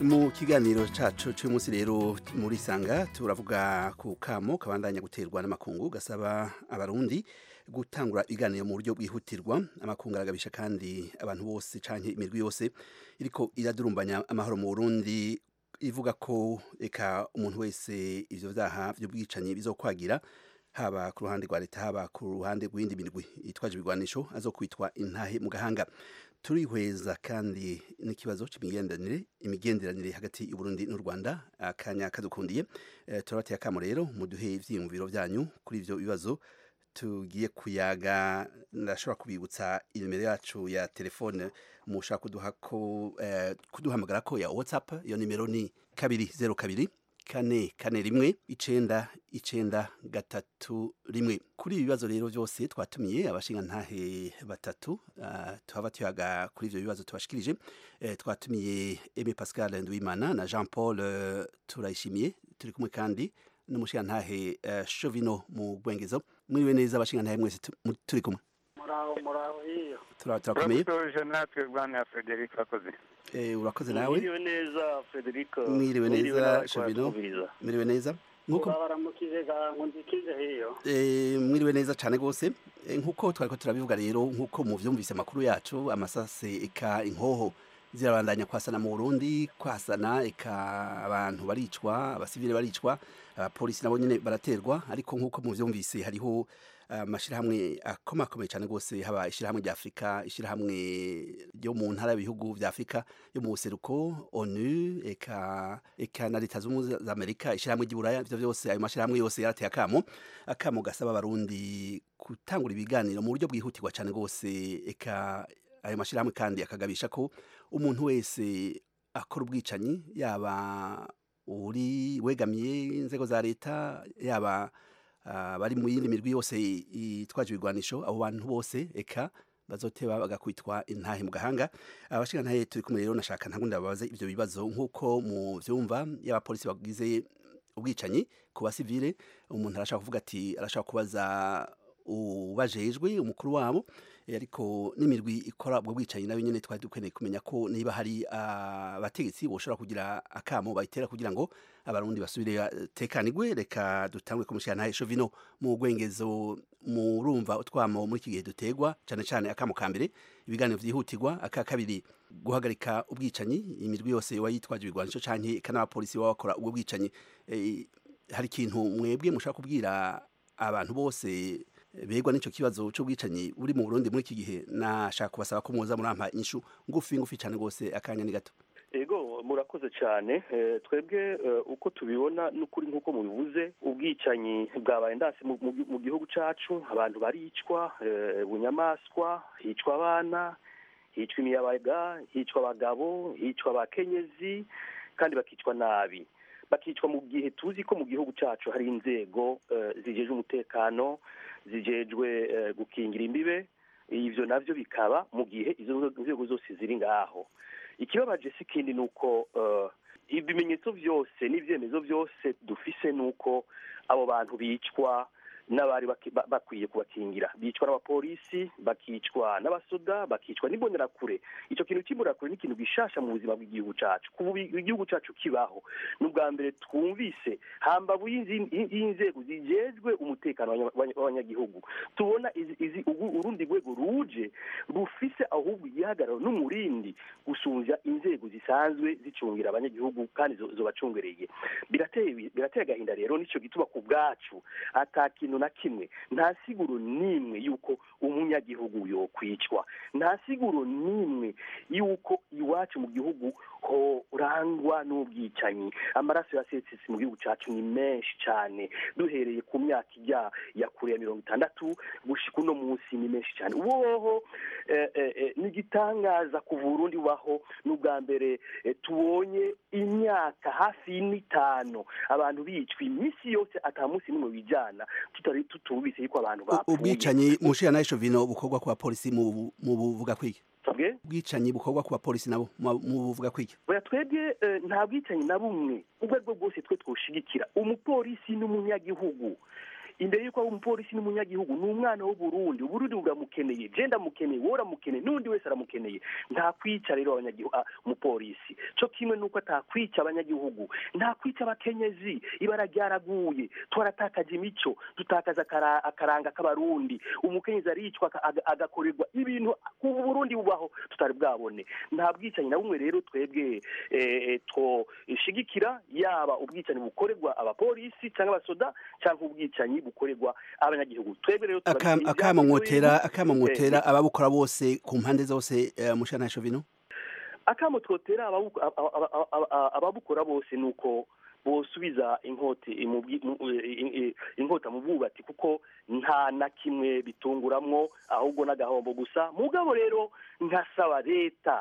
mu kiganiro cacu cy'umunsi rero muri sanga turavuga ku kamo kabandanya guterwa n'amakungu gasaba abarundi gutangura ibiganiro mu buryo bwihutirwa amakungu aragabisha kandi abantu bose canke imirwi yose iriko iradurumbanya amahoro mu Burundi ivuga ko eka umuntu wese ivyo vyaha vy'ubwicanyi bizokwagira haba ku ruhande rwa leta haba ku ruhande rw'indi mirwi itwaje ibigwanisho azokwitwa intahe mu gahanga turihweza kandi n'ikibazo cy'imigenderanire imigenderanire hagati y'uburundi n'u rwanda akanya kadukundiye e, turabateye akamo rero muduhe ivyiyumviro vyanyu kuri ivyo bibazo tugiye kuyaga ndashobora kubibutsa inimero yacu ya telefone mushaka kuduha ko eh, kuduhamagara ko ya whatsapp iyo nimero ni kabiri zero kabiri kane kane rimwe icenda icenda gatatu rimwe kuri ibi bibazo rero byose twatumiye abashinga ntahe batatu uh, tuhava tuyaga kuri ivyo bibazo tubashikirije uh, twatumiye Aimé Pascal Ndwimana na Jean Paul uh, turayishimiye turi kumwe kandi n'umushinga ntahe uh, Chovino mu Bwengezo mwiriwe neza abashinga ntahe mwese turi kumwe muraho muraho hiyo turakomeye turakoze natwe bwana Frederic akoze eh urakoze nawe mwiriwe neza Frederic mwiriwe neza Chovino mwiriwe neza nkuko baramukije ngo ndikije hiyo eh mwiriwe neza cyane gose nkuko twariko turabivuga rero nkuko muvyumvise makuru yacu amasase eka inkoho zirabandanya kwasana mu Burundi kwasana eka abantu baricwa abasivile baricwa abapolisi nabo nyene baraterwa ariko nkuko muvyumvise hariho amashirahamwe akomakomeye cyane rwose haba ishirahamwe rya Afrika ishirahamwe ryo mu ntara y'ibihugu vya Afrika yo mu buseruko ONU eka eka na leta z'ubumwe za Amerika ishirahamwe ry'Iburaya ivyo vyose ayo mashirahamwe yose yarateye akamo akamo gasaba abarundi gutangura ibiganiro mu buryo bwihutirwa cyane rwose eka ayo mashirahamwe kandi akagabisha ko umuntu wese akora ubwicanyi yaba uri wegamiye inzego za leta yaba bari mu yindi mirwi yose itwaje ibigwanisho abo bantu bose eka bazoteba bagakwitwa intahe mu gahanga abashika ntahe turi kumwe rero nashaka ntabwo ndababaze ivyo bibazo nk'uko mu vyumva y'abapolisi bagize ubwicanyi ku basivile umuntu arashaka kuvuga ati arashaka kubaza ubajejwe umukuru wabo ariko n'imirwi ikora ubwo bwicanyi nayo nyene twari dukeneye kumenya ko niba hari abategetsi boshobora kugira akamo bayitera kugira ngo abarundi basubire tekanigwe reka dutangwe kumushira ntahe Chovino mu gwengezo murumva utwamo muri iki gihe dutegwa cyane cyane akamo ka mbere ibiganiro vyihutirwa aka kabiri guhagarika ubwicanyi imirwi yose wayitwaje ibigwanisho canke kan'abapolisi baba bakora ubwo bwicanyi e, hari ikintu mwebwe mushaka kubwira abantu bose begwa n'ico kibazo c'ubwicanyi buri mu Burundi muri iki gihe nashaka kubasaba ko muza murampa inyishu ngufi ngufi cyane gose akanya ni gato ego murakoze cyane twebwe uko tubibona n'ukuri nk'uko mubivuze ubwicanyi bwabaye ndasi mu gihugu cyacu abantu baricwa bunyamaswa hicwa abana hicwa imiyabaga hicwa abagabo hicwa abakenyezi kandi bakicwa nabi bakicwa mu gihe tuzi ko mu gihugu cyacu hari inzego zijejwe umutekano zijejwe gukingira imbibe ibyo nabyo bikaba mu gihe izo nzego zose ziri ngaho ikibabaje si ikindi ni uko ibimenyetso byose n'ibyemezo byose dufise ni uko abo bantu bicwa n'abari bakwiye kubakingira bicwa n'abapolisi bakicwa n'abasoda bakicwa n'imbonerakure icyo kintu cy'imbonerakure ni ikintu gishasha mu buzima bw'igihugu cyacu kuba igihugu cyacu kibaho ni ubwa mbere twumvise hambavu y'inzego zijejwe umutekano w'abanyagihugu tubona urundi rwego ruje rufise ahubwo igihagararo n'umurindi gusunja inzego zisanzwe zicungira abanyagihugu kandi zobacungereye birateye agahinda rero nicyo gituma ku bwacu ata kintu na kimwe nta siguro n'imwe y'uko umunyagihugu yokwicwa nta siguro n'imwe y'uko iwacu mu gihugu horangwa n'ubwicanyi amaraso yasesetse mu gihugu cyacu ni menshi cyane duhereye ku myaka ijya ya kure ya mirongo itandatu gushika uno munsi ni menshi cyane uwoho n'igitangaza ku burundi baho n'ubwa mbere tubonye imyaka hafi n'itanu abantu bicwa iminsi yose ata munsi n'umwe bijyana tutari tutubise yuko abantu bapfuye ubwicanyi mushira nayo Chovino bukorwa kwa polisi mu buvuga kwiki ubwicanyi bukorwa ku bapolisi nabo mu buvuga kwiki oya twebwe nta bwicanyi na bumwe ubwo aribwo bwose twe twoshigikira umupolisi n'umunyagihugu imbere y'uko aba umupolisi n'umunyagihugu ni umwana w'uburundi uburundi buramukeneye je ndamukeneye wowe uramukeneye n'undi wese aramukeneye nta kwica rero abanyagihugu ah, umupolisi co kimwe n'uko atakwica abanyagihugu nta kwica abakenyezi ibara ryaraguye twaratakaje imico dutakaza akara- akaranga k'abarundi umukenyezi aricwa aka- aga- agakorerwa ibintu ubu burundi bubaho tutari bwabone nta bwicanyi na bumwe rero twebwe eh, twoshigikira yaba ubwicanyi bukorerwa abapolisi cyangwa abasoda cyangwa ubwicanyi bukorerwa abanyagihugu twebwe rero Akam- turabishyigikiye akamo ibyo mwotera bintu. akamo Eh, mwotera ababukora bose ku mpande zose eh, mushana shovino akamo twotera ababu- aba- aba- aba- aba- ababukora bose ni uko bosubiza inkota mu bwi- mu- eh, eh, inkota mu bwubati kuko nta na kimwe bitunguramwo ahubwo n'agahombo gusa mugabo rero nkasaba leta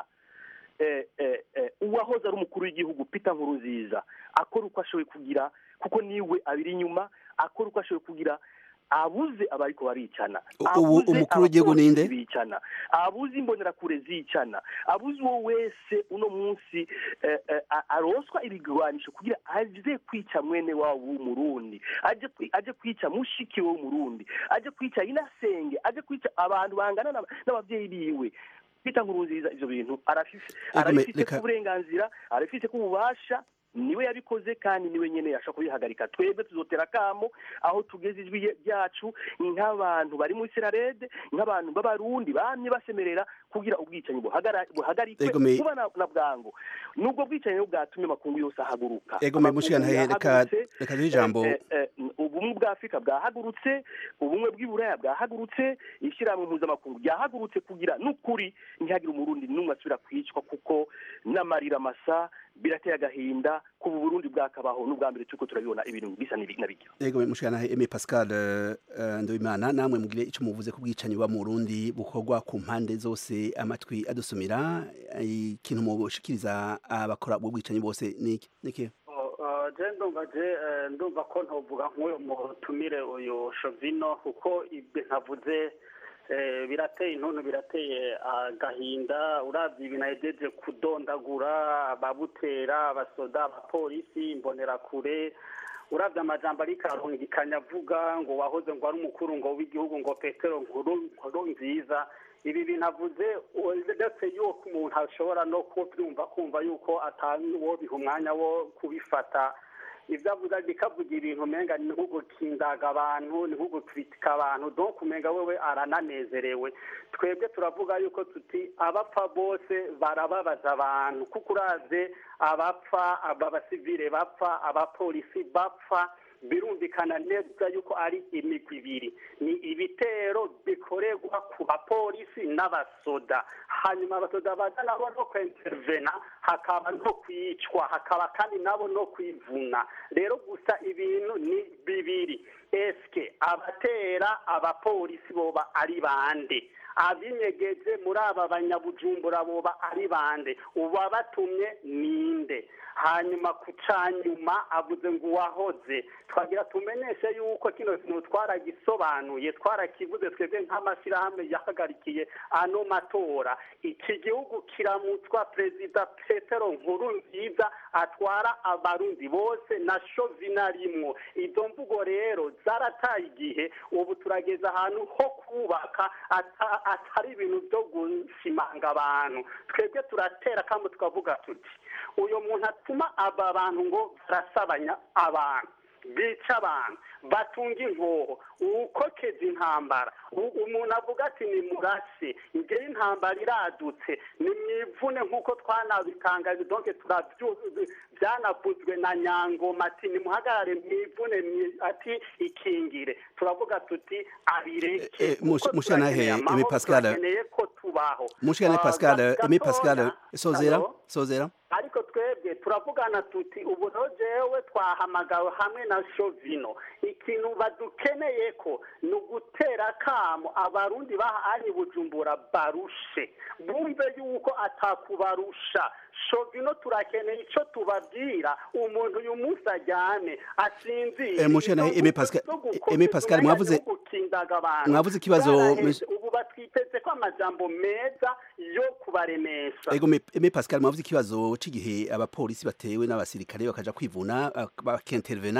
eh, eh, eh, uwahoze ari umukuru w'igihugu Peter Nkurunziza akora uko ashoboye kugira kuko niwe abiri inyuma akora uko ashoboye kugira abuze abariko baricana ubu abuze umukuru w'igihugu ninde? abapolisi bicana abuze imbonerakure zicana abuze uwo wese uno munsi eh, eh, a- aroswa ibigwanisho kugira aje kwica mwene wabo w'umurundi aje kwi- aje kwica mushiki we w'umurundi aje kwica inasenge aje kwica abantu bangana n'aba- n'abavyeyi biwe Peter Nkurunziza ivyo bintu arafise Ego, arabifise reka- ku burenganzira arabifise ku bubasha niwe yabikoze kandi niwe nyene yashaka kubihagarika twebwe tuzotera akamo aho tugeze ijwi rye- ryacu nk'abantu bari muri serarede nk'abantu b'abarundi bamye basemerera kugira ubwicanyi buhagara- buhagarikwe Ego, me- vuba na na bwangu nubwo bwicanyi rero bwatumye amakungu yose ahaguruka ego me Amakungu mushikana reka yahagurutse, reka duhe ijambo eh, eh, eh, ubumwe bwa afurika bwahagurutse ubumwe bw'iburaya bwahagurutse ishyirahamwe mpuzamakungu ryahagurutse kugira n'ukuri ntihagire umurundi n'umwe asubira kwicwa kuko n'amarira masa birateye agahinda kuba uburundi bwakabaho n'ubwa mbere turiko turabibona ibintu bisa n'ibi- na bijya ego me mushikana Aime Pascal eh, eh, Ndoimana namwe mugire ico muvuze ku bwicanyi buba mu Burundi bukorwa ku mpande zose amatwi adusumira eh, ikintu mubushikiriza abakora ubwo bwicanyi bose niki niki je ndumva je eh, ndumva ko ntovuga nk'uyu mutumire uyu shovino kuko ibyo ntavuze eh, birateye intuntu birateye agahinda uravye ibintu ahejeje kudondagura ababutera abasoda abapolisi imbonerakure uravye amajambo ariko arungikanya avuga ngo wahoze ngo ari umukuru ngo w'igihugu ngo petero nkuru nkuru nziza ibi bintu avuze ndetse yuko umuntu ashobora no kubyumva kumva yuko atawo biha umwanya wo kubifata ibyo avuga bikavuga ibintu umenga ni nko gukindaga abantu ni nko gukritika abantu donc umenga wewe arananezerewe twebwe turavuga yuko tuti abapfa bose barababaza abantu kuko uravye abapfa aba basivile bapfa abapolisi bapfa birumvikana neza yuko ari imigwi ibiri ni ibitero bikorerwa ku bapolisi n'abasoda hanyuma abasoda baza nabo no kwintervena hakaba no kwicwa hakaba kandi nabo no kwivuna rero gusa ibintu ni bibiri eske abatera abapolisi boba ari bande abinyegeje muri aba banyabujumbura boba ari bande uwabatumye ninde hanyuma ku canyuma avuze ngo uwahoze twagira tumenyeshe yuko kino kintu twaragisobanuye twarakivuze twebwe nk'amashyirahamwe yahagarikiye ano matora iki gihugu kiramutswa perezida petero nkuru nziza atwara abarundi bose na shovina rimwo izo mvugo rero zarataye igihe ubu turageze ahantu ho kubaka ata- atari ibintu byo gusimanga abantu twebwe turatera kandi tukavuga tuti uyu muntu atuma aba bantu ngo barasabanya abantu bica abantu batunga inkoho ukokeza intambara U- umuntu avuga ati ni murase ngewe intambara iradutse ni mwivune nk'uko twanabitangaje donke turabyu byanavuzwe na nyangoma ati nimuhagarare mwivune mwi- ati ikingire turavuga tuti abireke Eh, mush- kuko mushana he, turakeneye Aime amahoro, Pascal. turakeneye ko tubaho mushikana Ah, Pascal ga- Aime Pascal gatoya. sozera Hello? sozera ariko twebwe turavugana tuti ubu rero jewe twahamagawe hamwe na shovino ikintu badukeneye ko ni ugutera akamo abarundi bahanye bujumbura barushe bumve yuko atakubarusha shovino turakeneye ico tubabwira umuntu uyu munsi ajyane asinzire Eh, mushana he, Aime Pascal Aime Pascal mwavuze gukindaga abantu mwavuze ikibazo Bwaraheze. ubu batwiteze ko amajambo meza yo kubaremesha Ego me, me Pascal mwavuze ikibazo c'igihe abapolisi batewe n'abasirikare bakaja kwivuna bak- bakintervena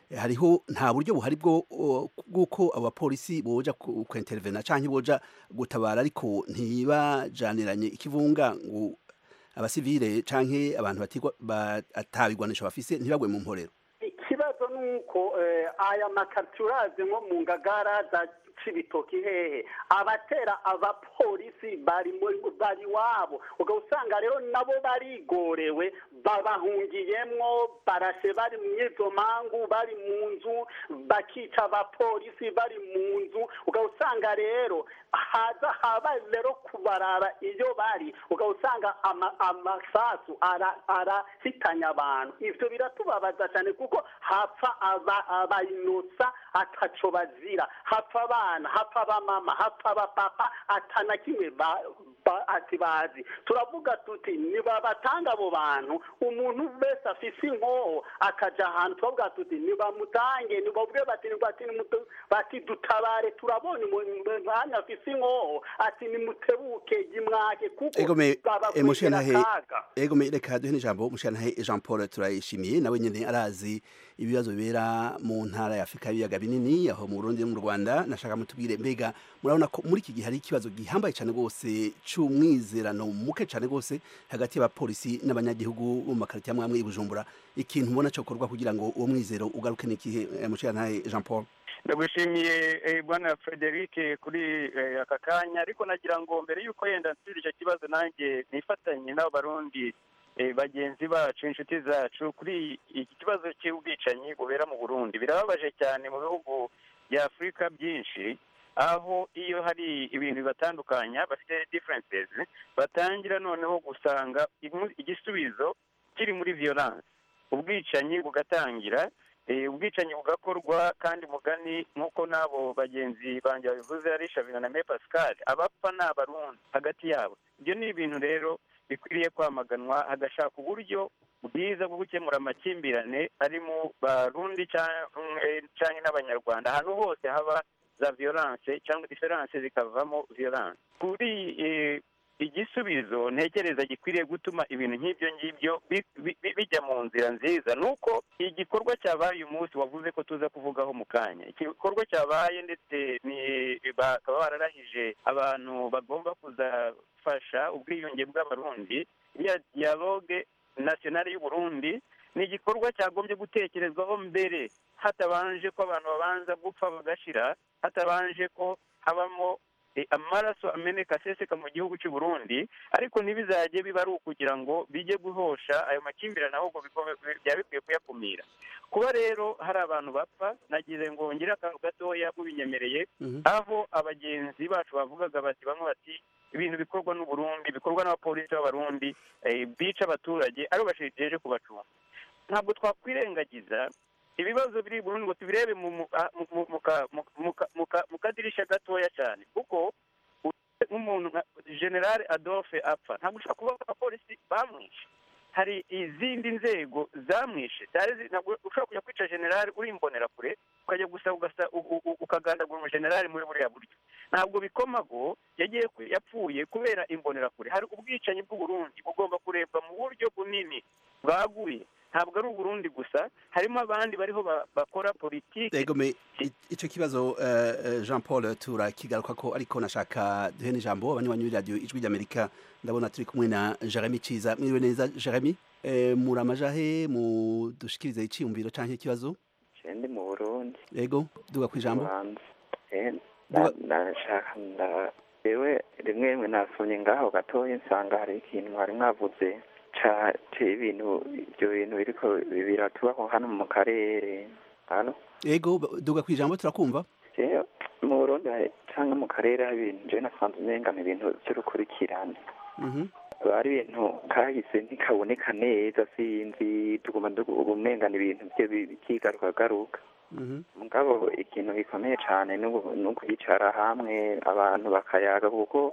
hariho nta buryo buhari bwo o, bw'uko abapolisi boja ku- kwentervena canke boja gutabara ariko ntibajaniranye ikivunga ngo abasivile canke abantu batigwa batabigwanisha bafise ntibagwe mu mporero ikibazo ni uko eh, aya makaritiye urazi nko mu ngagara za cibitoki hehe abatera abapolisi bari muri- bari wabo uga usanga rero nabo barigorewe babahungiyemwo barashe bari mu izo mangu bari mu nzu bakica abapolisi bari mu nzu uga usanga rero haza haba rero kubarara iyo bari uga usanga ama- amasasu ara- arahitanya abantu ivyo biratubabaza cyane kuko hapfa aba- abayinosa ataco bazira hapfa abana hapfa abamama hapfa abapapa atana kimwe ba- ba- ati bazi turavuga tuti nibabatanga abo bantu umuntu wese afise inkoho akaja ahantu turavuga tuti nibamutange nibabwe bati bati nimutu- bati dutabare turabona umwanya afise inkoho ati nimutebuke gimwake kuko egome babakwegera emushiyantahe akaga egome reka duhe n'ijambo umushiyantahe Jean Paul turayishimiye nawe nyene arazi ibibazo bibera mu ntara ya Afrika y'ibiyaga binini aho mu Burundi no mu Rwanda nashaka mutubwire mbega murabona ko muri iki gihe hari ikibazo gihambaye cyane gose c'umwizerano muke cyane gose hagati y'abapolisi n'abanyagihugu bo mu makaritiye amwe amwe i Bujumbura ikintu ubona cyo korwa kugira ngo uwo mwizero ugaruke n'ikihe umushiyantahe Jean Paul ndagushimiye eh, bwana frederic kuri eh, aka kanya ariko nagira ngo mbere y'uko yenda nsubira icyo kibazo nanjye nifatanye n'abo barundi eh, bagenzi bacu inshuti zacu kuri iki kibazo cy'ubwicanyi bubera mu burundi birababaje cyane mu bihugu bya afurika byinshi aho iyo hari ibintu bibatandukanya bafite differences batangira noneho gusanga imu- igisubizo kiri muri violence ubwicanyi bugatangira eh, ubwicanyi bugakorwa kandi mugani nk'uko n'abo bagenzi banjye babivuze ari shavina na me pascal abapfa ni abarundi hagati yabo ibyo ni ibintu rero bikwiriye kwamaganwa hagashaka uburyo bwiza bwo gukemura amakimbirane ari mu barundi cyangwa eh, cyangwa n'abanyarwanda ahantu hose haba za violence cyangwa diferanse zikavamo violence kuri eh, igisubizo ntekereza gikwiriye gutuma ibintu nk'ibyo ngibyo bi- bi- bi- bijya mu nzira nziza ni uko igikorwa cyabaye uyu munsi wavuze ko tuza kuvugaho mu kanya igikorwa cyabaye ndetse ni bakaba bararahije abantu bagomba kuzafasha ubwiyunge bw'abarundi ya dialogue nationale y'uburundi ni igikorwa cyagombye gutekerezwaho mbere hatabanje ko abantu babanza gupfa bagashira hatabanje ko habamo eh, amaraso ameneka aseseka mu gihugu cy'u Burundi ariko ntibizajye biba ari ukugira ngo bijye guhosha ayo makimbirane ahubwo biko- byaba bikwiye kuyakumira kuba rero hari abantu bapfa nagize ngo ngire akantu gatoya mubinyemereye aho abagenzi bacu bavugaga bati bamwe bati ibintu bikorwa n'u Burundi bikorwa n'abapolisi b'abarundi eh, bica abaturage aribo bashejeje kubacunga ntabwo twakwirengagiza ibibazo biri i Burundi ngo tubirebe mu mu- a- mu- mu- mu ka- mu- mu ka- mu ka- mu kadirisha gatoya cyane kuko uretse nk'umuntu nka generale adolphe apfa ntabwo ushobora kuvuga ko abapolisi bamwishe hari izindi nzego zamwishe zari zi- ntabwo ushobora kujya kwica generale uri imbonerakure ukajya gusa ugasa u- u- u- ukagandagura umujenerali muri buriya buryo ntabwo bikomago yagiye ku- yapfuye kubera imbonerakure hari ubwicanyi bw'uburundi bugomba kurebwa mu buryo bunini bwaguye ntabwo ari uburundi gusa harimo abandi bariho ba- bakora politiki egome i- ico kibazo eh, eh, Jean Paul turakigaruka ko ariko nashaka duhe n'ijambo abanywanyi b'iradiyo ijwi ry'Amerika ndabona turi kumwe na Jeremy Ciza mwiriwe neza Jeremy eh, muri amajahe mu dushikirize iciyumviro canke ikibazo ndi mu burundi ego duga kwijambo hanze Eh, nda- ndashaka nda yewe rimwe rimwe nasomye ngaho gatoya nsanga hari ikintu mwari mwavuze ca c'ibintu ibyo bintu biriko biratubaho hano mu karere hano ego ba- duga kwijambo turakumva jewe mu burundi hari- canke mu karere hari ibintu jewe nasanze umenga ni ibintu vy'urukurikirane Mhm. ari ibintu kahise ntikaboneka neza sinzi tuguma umenga ni ibintu bye byigarukagaruka Mhm. mugabo ikintu gikomeye cyane ni ugu- ni ukwicara hamwe abantu bakayaga kuko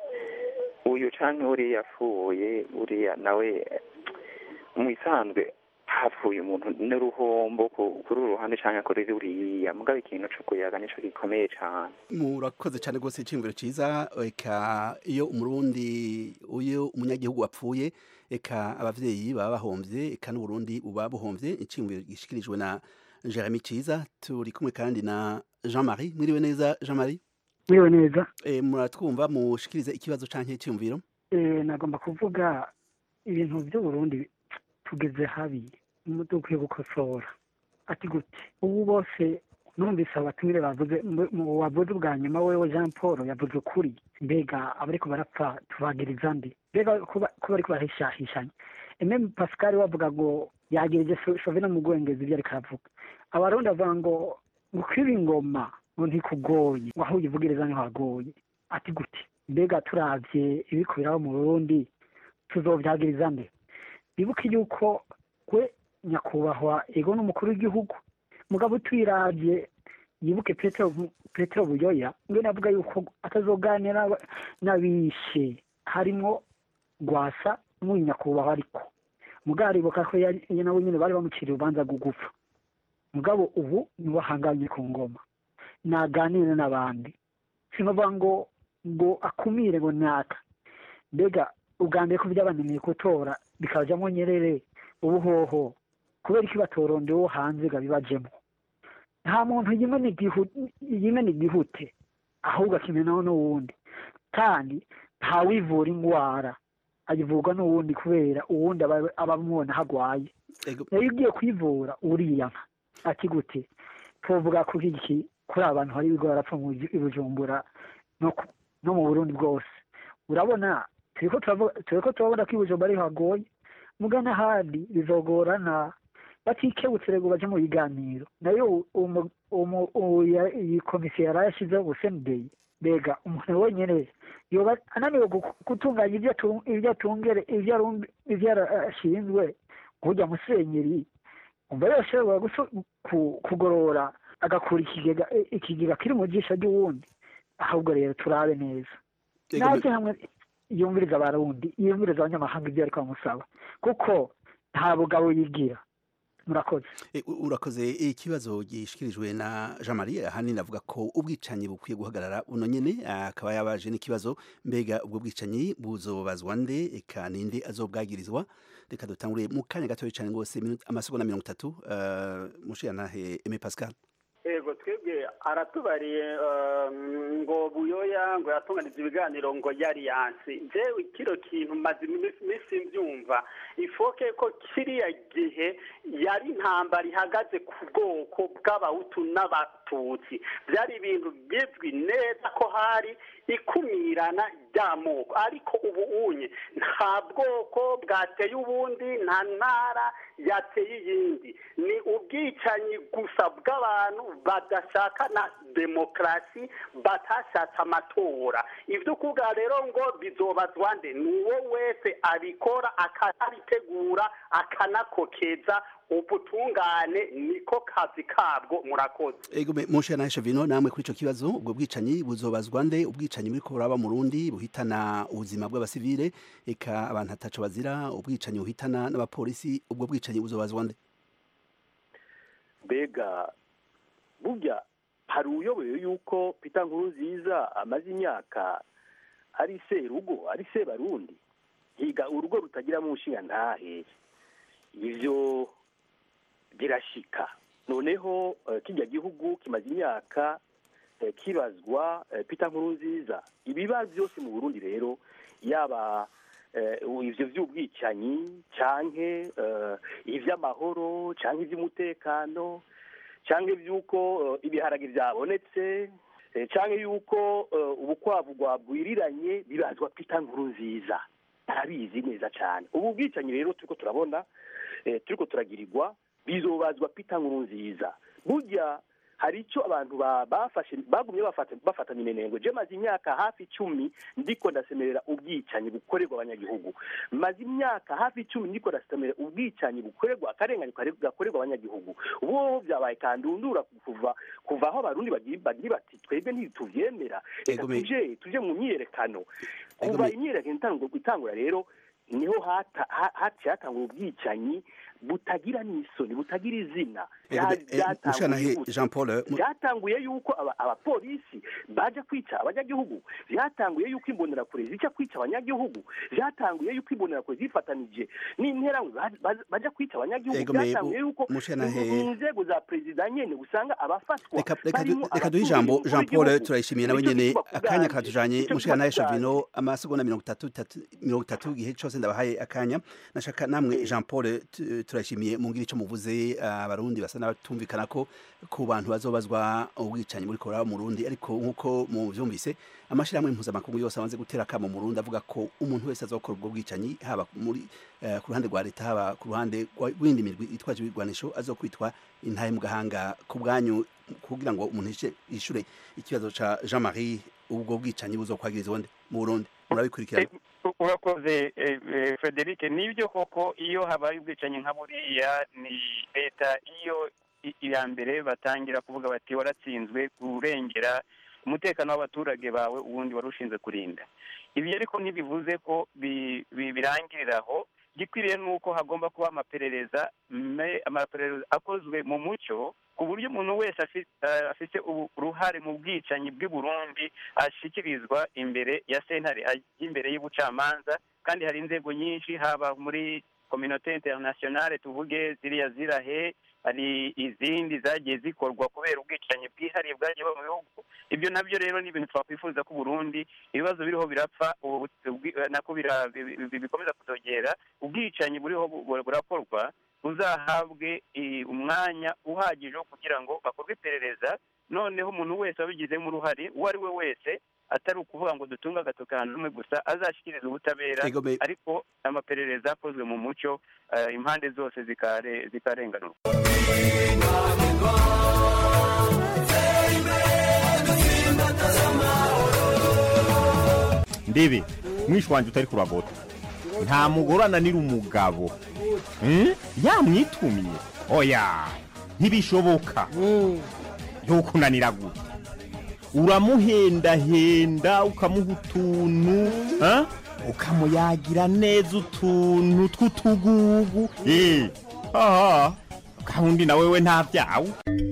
uyu canke uriya apfuye uriya nawe mu isanzwe hapfuye umuntu n'uruhombo ku- kuri uru ruhande canke kuri ruriya mugabo ikintu co kuyaga nico gikomeye cane murakoze cyane rwose iciyumviro ciza eka iyo umurundi uyo umunyagihugu apfuye eka abavyeyi baba bahomvye eka n'uburundi buba buhomvye iciyumviro gishikirijwe na jeremy ciza turi kumwe kandi na jean marie mwiriwe neza jean marie mwiriwe neza e, muratwumva mushikirize ikibazo canke icyumviro e, nagomba kuvuga ibintu by'uburundi tugeze habi dukwiye gukosora ati gute ubu bose numvise abatumire bavuze wavuze ubwa nyuma wewe jean paul yavuze ukuri mbega abariko barapfa tubagiriza ndi mbega kuba ariko barahishahishanya eme pascal wavuga ngo yagirije shovina mu gwengeza ibyo ariko aravuga abarundi bavuga ngo gukwiba ingoma ngo ntikugoye ngo aho uyivugiriza niho hagoye ati gute mbega turavye ibikubiraho mu burundi tuzovyagiriza nde bibuke yuko we nyakubahwa ego n'umukuru w'igihugu mugabo tuyiravye yibuke petero petero buyoya ngo navuga yuko atazoganira n'abishe harimwo gwasa n'uyu nyakubahwa ariko mugabo aribuka ko nawe nyine bari bamuciriye urubanza rwo gupfa mugabo ubu niwe ahanganye ku ngoma naganire n'abandi sinavuga ngo ngo akumire ngo naka mbega ubwa mbere ko byabananiye gutora bikajyamo nyerere ubuhoho kubera iki batoronde wo hanze ngo bibajemo nta muntu yimena igihute ahubwo akimenaho n'uwundi kandi ntawivura indwara ayivurwa n'uwundi kubera uwundi aba amubona aho arwaye nayo ugiye kwivura uriyama ati gute tuvuga kuri iki kuri abantu hari ibigo barapfa mu bujumbura no mu burundi bwose urabona turi ko turabona ko ibujumbura ariho hagoye muga n'ahandi bizogorana batikebutse rego baje mu biganiro nayo iyi komisiyo yari yashyizeho ubusendeyi mbega umuntu wenyine yoba ananiwe gutunganya ibyo atungere ibyo ashinzwe kujya musenyeri umva yose kugorora agakura ikigega kiri mu jisho ry'uwundi ahubwo rero turabe neza naze hamwe yumviriza abarundi yumviriza abanyamahanga ibyo ariko bamusaba kuko nta bugabo yigira murakoze urakoze ikibazo gishikirijwe na jean marie ahanini avuga ko ubwicanyi bukwiye guhagarara buno nyene akaba yabaje n'ikibazo mbega ubwo bwicanyi buzobazwa nde eka ninde azobwagirizwa reka dutangure mu kanya gatoya cyane rwose amasegonda mirongo itatu mushiyantahe eme pascal yego twebwe aratubariye ngo buyoya ngo yatunganije ibiganiro ngo yari yansi njyewe kino kintu maze iminsi mbyumva ifoke ko kiriya gihe yari intambara ihagaze ku bwoko bw'abahutu n'abatutsi byari ibintu bizwi neza ko hari ikumirana ry'amoko ariko ubu unye nta bwoko bwateye ubundi nta ntara yateye iyindi ni ubwicanyi gusa bw'abantu badashaka na demokarasi batashatse amatora ibyo kuvuga rero ngo bizobazwa nde ni uwo wese abikora akanabitegura akanakokeza ubutungane niko kazi kabwo murakoze ego mushe na Shavino namwe kuri ico kibazo ubwo bwicanyi buzobazwa nde ubwicanyi muri ko buraba mu Burundi buhitana ubuzima bw'abasivile eka abantu ataco bazira ubwicanyi buhitana n'abapolisi ubwo bwicanyi buzobazwa nde mbega burya hari uyoboye yuko Peter Nkurunziza amaze imyaka ari serugo ari sebarundi higa urugo rutagiramo umushinga ntahe ivyo birashika noneho kijya gihugu kimaze imyaka kibazwa Peter Nkurunziza ibibazo byose mu Burundi rero yaba ivyo vy'ubwicanyi canke ivy'amahoro canke ivy'umutekano canke ivy'uko ibiharage vyabonetse canke yuko ubukwavu bwabwiriranye bibazwa Peter Nkurunziza arabizi neza cyane ubu bwicanyi rero turiko turabona turiko turagirirwa bizobazwa Peter Nkurunziza burya hari icyo abantu bafashe bagumye bafatanya inenengo je maze imyaka hafi icumi ndiko ndasemerera ubwicanyi bukorerwa abanyagihugu maze imyaka hafi icumi ndiko ndasemerera ubwicanyi bukorerwa akarenganyo gakorerwa abanyagihugu ubu byabaye kandundura kuva kuva aho abarundi bagira bati twebwe ntituvyemera reka tuje tuje mu myiyerekano kuva imyiyerekano itangura rero niho haciye hatangura ubwicanyi butagira n'isoni butagira izina Ego, Bya- eh, byatanguye Mushyantahe gute? Jean Paul, mu- byatanguye yuko aba- abapolisi baje kwica abanyagihugu byatanguye yuko imbonerakure zica kwica abanyagihugu byatanguye yuko imbonerakure zifatanije n'interahamwe ba- ba- baja kwica abanyagihugu Ego, me- byatanguye yuko Mushyantahe- inzego za perezida nyene usanga abafatwa reka reka du- barimo reka duhe abatuye ijambo umukuru Jean Paul w'igihugu. turayishimiye nawe Nicyo nyene kivuga ku akanya bwanjye. katujanye Nicyo mushikana kivuga ku Shavino amasegonda mirongo itatu tatu- mirongo itatu igihe cose ndabahaye akanya nashaka namwe Jean Paul tu- turayishimiye mungira ico muvuze abarundi basa n'abatumvikana ko ku bantu bazobazwa ubwicanyi muri kora mu Burundi ariko nkuko mu vyumvise amashirahamwe mpuzamakungu yose amaze gutera akamo mu Burundi avuga ko umuntu wese azokora ubwo bwicanyi haba muri eh, ku ruhande rwa leta haba ku ruhande rw'indi mirwi itwaje ibigwanisho azokwitwa intahe mu gahanga ku bwanyu kugira ngo umuntu yishe- yishure ikibazo ca Jean Marie ubwo bwicanyi buzokwagirizwa nde mu Burundi murabikurikirana urakoze eh, eh, frederic nibyo koko iyo habaye ubwicanyi nka buriya ni leta iyo i- iya mbere batangira kuvuga bati waratsinzwe kurengera umutekano w'abaturage bawe ubundi wari ushinzwe kurinda ibi ariko ntibivuze ko bi- bi- birangirira aho gikwiriye nuko hagomba kuba amaperereza me- amaperereza akozwe mu mucyo ku buryo umuntu wese afi- eh, afite ubu- uruhare mu bwicanyi bw'i Burundi ashyikirizwa imbere ya sentare ajya imbere y'ubucamanza kandi hari inzego nyinshi haba muri kominote internationale tuvuge ziriya zirahe hari izindi zagiye zikorwa kubera ubwicanyi bwihariye bwagiye buba mu bihugu ibyo nabyo rero ni ibintu twakwifuza ko Burundi ibibazo biriho birapfa ubu ubwi- nako bira- bi- bi- bikomeza kutogera ubwicanyi buriho bu- bu- burakorwa buzahabwe eh, umwanya uhagije wo kugira ngo bakorwe iperereza noneho umuntu wese wabigizemo uruhare uwo ari we wese atari ukuvuga ngo dutunge agatoki ahantu rumwe gusa azashyikiriza ubutabera Ego, me- ariko amaperereza akozwe mu mucyo eh, impande zose zikare- zikarenganurwa ndebe mwishi wanjye utari kuragota nta mugore ananira umugabo Hmm? yamwitumye oya ntibishoboka ntukunanira gute uramuhendahenda ukamuha utuntu ha? ukamuyagira neza utuntu tw'utugugu Eh, aha gahunda na wewe nta byawe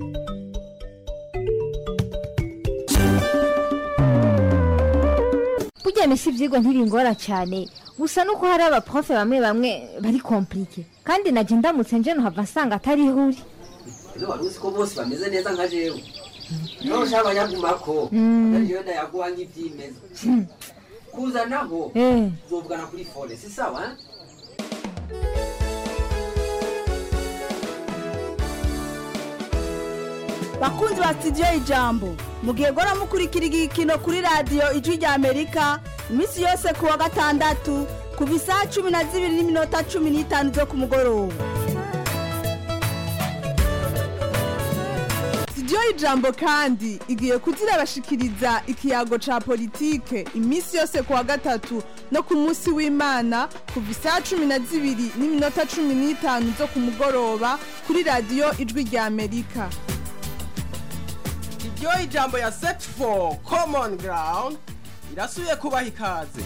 burya misi ibyigwa ntibingora cyane gusa nuko hari abaprofe bamwe bamwe bari komplike kandi najya ndamutse nje nuhava nsanga atari ihuri ese wari uzi ko bose bameze neza nka jewe niba ushaka abanyagumako Mm. atari jewe ndayaguha nk'ibyimeza kuzanaho Eh. uzovugana kuri fone si sawa eh? bakunzi ba sitidiyo ijambo mugihe gora mukurikira igikino kuri radiyo ijwi rya amerika iminsi yose ku wa gatandatu kuva isaha cumi na zibiri n'iminota cumi n'itanu zo ku mugoroba sitidiyo y'ijambo kandi igiye kuzirabashikiriza ikiyago ca politike iminsi yose ku wa gatatu no ku munsi w'imana kuva isaha cumi na zibiri n'iminota cumi n'itanu zo ku mugoroba kuri radiyo ijwi rya amerika iryo ijambo ya set for common ground irasubiye kubaha ikaze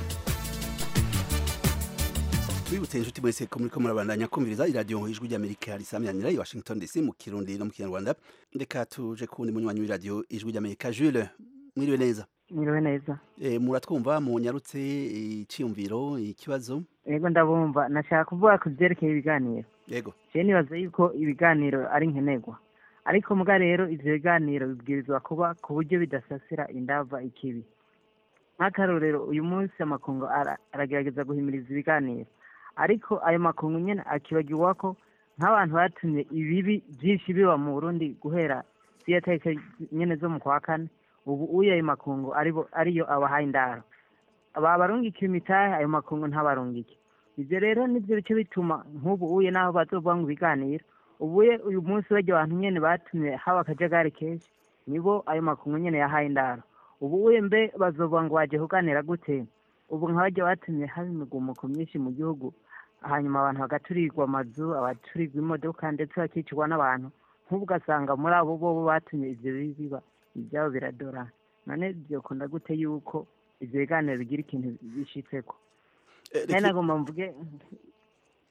twibutse inshuti mwese ko muriko murabandanya kumviriza iradiyo ijwi ry'amerika risamyanira i washington dc mu kirundi no mu kinyarwanda reka tuje kuwundi munywanyi w'iradiyo ijwi ry'amerika jules mwiriwe neza mwiriwe neza e, muratwumva munyarutse iciyumviro ikibazo yego ndabumva nashaka kuvuga ku byerekeye ibiganiro yego je nibaza yuko ibiganiro ari nkenerwa ariko muga rero ivyo biganiro bibwirizwa kuba ku buryo bidasasira indava ikibi nk'akarorero uyu munsi amakungu ara- aragerageza guhimiriza ibiganiro ariko ayo makungu nyene akibagirwa ko nk'abantu batumye ibibi byinshi biba mu burundi guhera ziriya tariki nyene zo mu kwa kane ubu uyo ayo makungu aribo ariyo abahaye indaro aba barungikiye imitahe ayo makungu ntabarungike ibyo rero nibyo bice bituma nk'ubu uye n'aho bazovuga ngo ibiganiro ubuye uyu munsi barya abantu nyene batumye haba akajagari kenshi nibo ayo makungu nyene yahaye indaro ubu uye mbe bazovuga ngo baje kuganira gute ubu nka barya batumye haba imigumuko myinshi mu gihugu hanyuma abantu bagaturirwa amazu abaturirwa imodoka ndetse bakicirwa n'abantu nk'ubu ugasanga muri abo bobo batumye ivyo bibi biba ibyabo biradora none byokunda gute yuko ivyo biganiro bigira ikintu bishitseko nari nagomba mvuge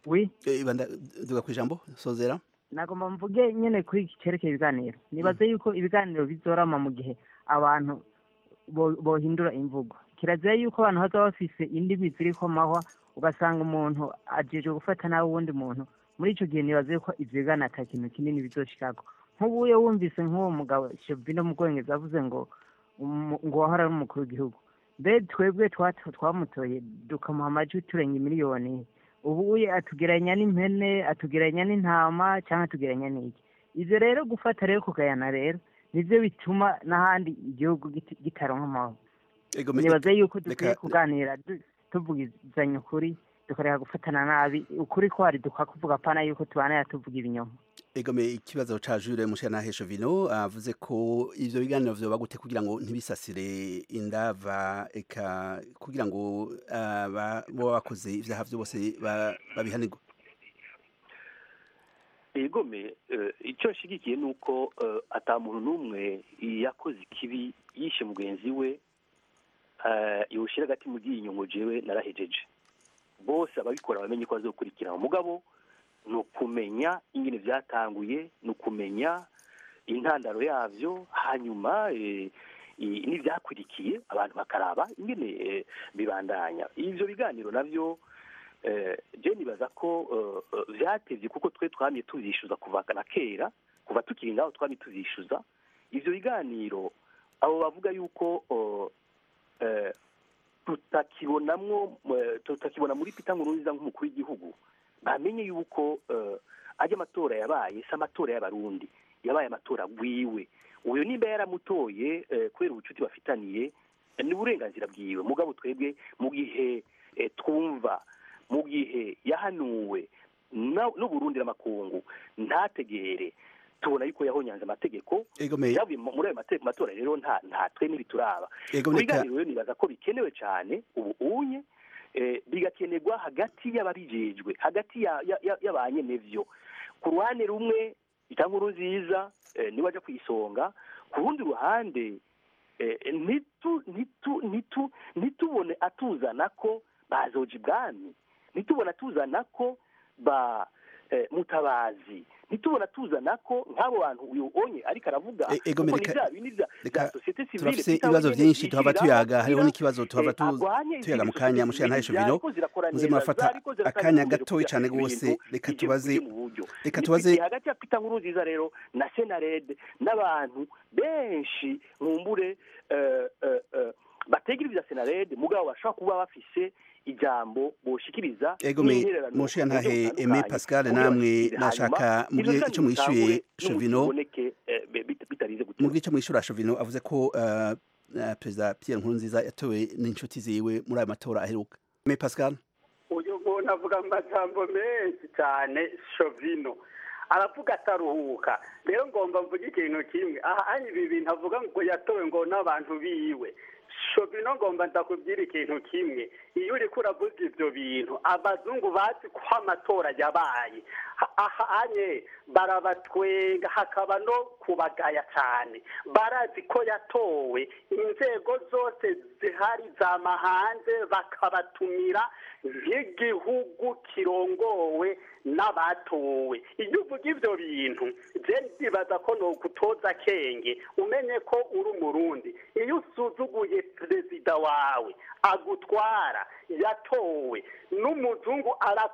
wi ibanda duga kwijambo sozera nagomba mvuge nyene kuri iki cerekeye ibiganiro nibaze yuko ibiganiro bizorama mu gihe abantu bo- bohindura imvugo kirazira yuko abantu bazaba bafise indimi ziriko amahwa ugasanga umuntu ajejwe gufata nabi uwundi muntu muri ico gihe nibaze yuko ivyo biganiro ata kintu kinini bizoshikako nk'ubuye wumvise nk'uwo mugabo shevino mu bwongereza avuze ngo umu- ngo wahora ari umukuru w'igihugu mbe twebwe twa- twamutoye dukamuha amajwi turenga miliyoni ubuye atugeranya n'impene atugeranya n'intama cyangwa atugeranya n'iki ivyo rero gufata rero kugayana rero nivyo bituma n'ahandi igihugu giti- kitaronka amahoro Ego, me- nibaze yuko dukwiye reka- kuganira du- tuvugizanya ukuri tukareka gufatana nabi ukuri ko hari dukwa kuvuga pana yuko tubanaya tuvuga ibinyoma egome ikibazo ca Jure Mushanahesho Vino avuze ko ivyo biganiro vyoba gute kugira ngo ntibisasire indava eka kugira ngo aba bo bakoze ivyaha vyose ba- babihanirwe egome eh, icyo nshigikiye ni uko eh, ata muntu n'umwe yakoze ikibi yishe mugenzi we eh, yawushyira agati mu ryinyo ngo jewe narahejeje bose ababikora bamenye ko bazokurikirana umugabo ni ukumenya ingene byatanguye ni ukumenya intandaro yavyo hanyuma eh, i- n'ivyakurikiye abantu bakaraba ingene eh, bibandanya ivyo biganiro navyo eh, je nibaza ko eh, eh, vyatevye kuko twe twamye tuvyishuza kuva na kera kuva tukiri ngaho twamye tuvyishuza ivyo biganiro abo bavuga yuko eh, eh, tutakibonamwo eh, tutakibona muri Peter Nkurunziza nk'umukuru w'igihugu bamenye yuko eh, ajya amatora yabaye si amatora y'abarundi yabaye amatora bwiwe uyu nimba yaramutoye eh, kubera ubucuti bafitaniye eh, ni uburenganzira bwiwe mugabo twebwe mu gihe eh, twumva mu gihe yahanuwe na- n'uburundi n'amakungu ntategere tubona yuko yahonyanze amategeko Egome. yavuye mu- muri ayo mate- matora rero nta nta twe ntibituraba Ego, mu reka- biganiro rero nibaza ko bikenewe cyane ubu unye eh, bigakenerwa hagati y'ababijejwe hagati ya- ya- ya- y'abanyenevyo ku ruhande rumwe itankuru nziza eh, niwe aja ku isonga ku rundi ruhande eh, ntitu- ntitu- ntitu- ntitubone atuzana ko bazoja ibwami ntitubone atuzana ko ba eh, mutabazi ntitubona tuzana ko nk'abo bantu uyu onye ariko aravuga E- Egome, kuko ni reka- bya bindi bya reka bya sosiyete sivile turafise Peter ibibazo Wagner vyinshi tuhava yishiriraho tuyaga hariho kugira, n'ikibazo tuhava eh, tu- arwanye tuyaga mu izindi kanya sosiyete Mushanahesho zivile Vino zariko zirakora muze neza, murafata zariko ziratanga akanya intumbero gatoyi kugira cane ibintu gose reka bije tubaze bije mu buryo. reka Ni tubaze igihe hagati ya Peter Nkurunziza rero na Senarede n'abantu benshi nkumbure eh, eh, eh, bategera ibya Senarede mugabo bashobora kuba bafise ijambo boshikiriza Egome n'intererano Mushe mu buryo ntahe Aimé butandukanye, Pascal kugira namwe bashikire. nashaka Hanyuma, mugire ivyo ico mwishuye bitangure Chovino n'umuboneke, eh, bit- bitarize gute mugire ico mwishura Chovino avuze ko eh, eh, Perezida Pierre Nkurunziza yatowe n'inshuti ziwe muri ayo matora aheruka Aimé Pascal uyu muntu avuga amajambo menshi cyane shovino aravuga ataruhuka rero ngomba mvuge ikintu kimwe aha ari ibi bintu avuga ngo yatowe ngo n'abantu biwe shovino ngomba ndakubwira ikintu kimwe iyo uriko uravuga ivyo bintu abazungu bazi ko amatora yabaye Ha- aha anye barabatwenga hakaba no kubagaya cyane barazi ko yatowe inzego zose zihari zama hanze bakabatumira nk'igihugu kirongowe n'abatowe iyo uvuga ivyo bintu je ndibaza ko nogutoza kenge umenye ko uri umurundi iyo usuzuguye perezida wawe agutwara yatowe n'umuzungu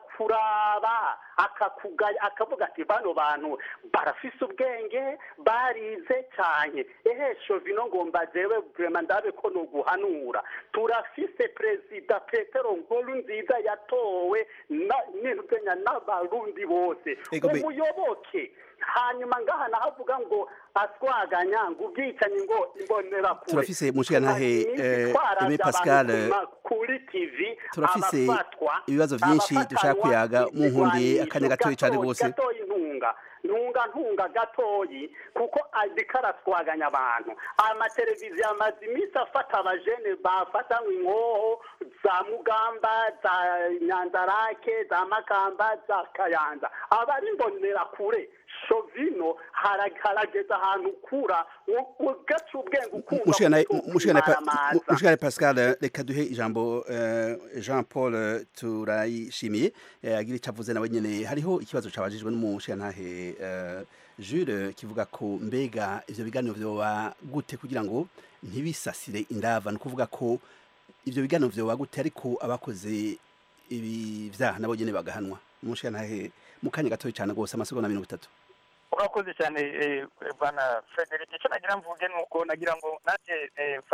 arakuraba akakugaya akavuga ati bano bantu barafise ubwenge barize cyane ehe shovino ngomba jewe vrema ndabe ko noguhanura turafise perezida petero nkuru nziza yatowe na- n'intuzenya n'abarundi bose Ego be- umuyoboke hanyuma ngaha nahavuga ngo aswaganya ngo ubwicanyi ngo imbonera kure turafise Mushiyantahe eh, Aimé Pascal eh, kuri tv turafise abafatwa ibibazo vyinshi dushaka kuyaga mu nkundi akanya gatoyi cane gose gatoyi ntunga ntunga ntunga gatoyi kuko ariko araswaganya abantu amateleviziyo amaze iminsi afata abajene bafatanywe inkoho za mugamba za nyanzarake za makamba za kayanza aba ari mbonera kure shovino hara- harageze ahantu ukura u- ugaca ubwenge ukumva mushikana ko mushikana pa- ukimaramaza. mu- mushikana Pascal reka duhe ijambo eh, Jean Paul eh, turayishimiye eh, agira icyo avuze nawe nyene hariho ikibazo cabajijwe n'umushikantahe eh, Jules kivuga ko mbega ivyo biganiro vyoba gute kugira ngo ntibisasire indava ni ukuvuga ko ivyo biganiro vyoba gute ariko abakoze ibi vyaha nabo nyene bagahanwa umushikantahe mu kanya gatoya cyane rwose amasegonda mirongo itatu urakoze cyane eh, bwana frederic icyo nagira mvuge ni uko nagira ngo nanjye eh,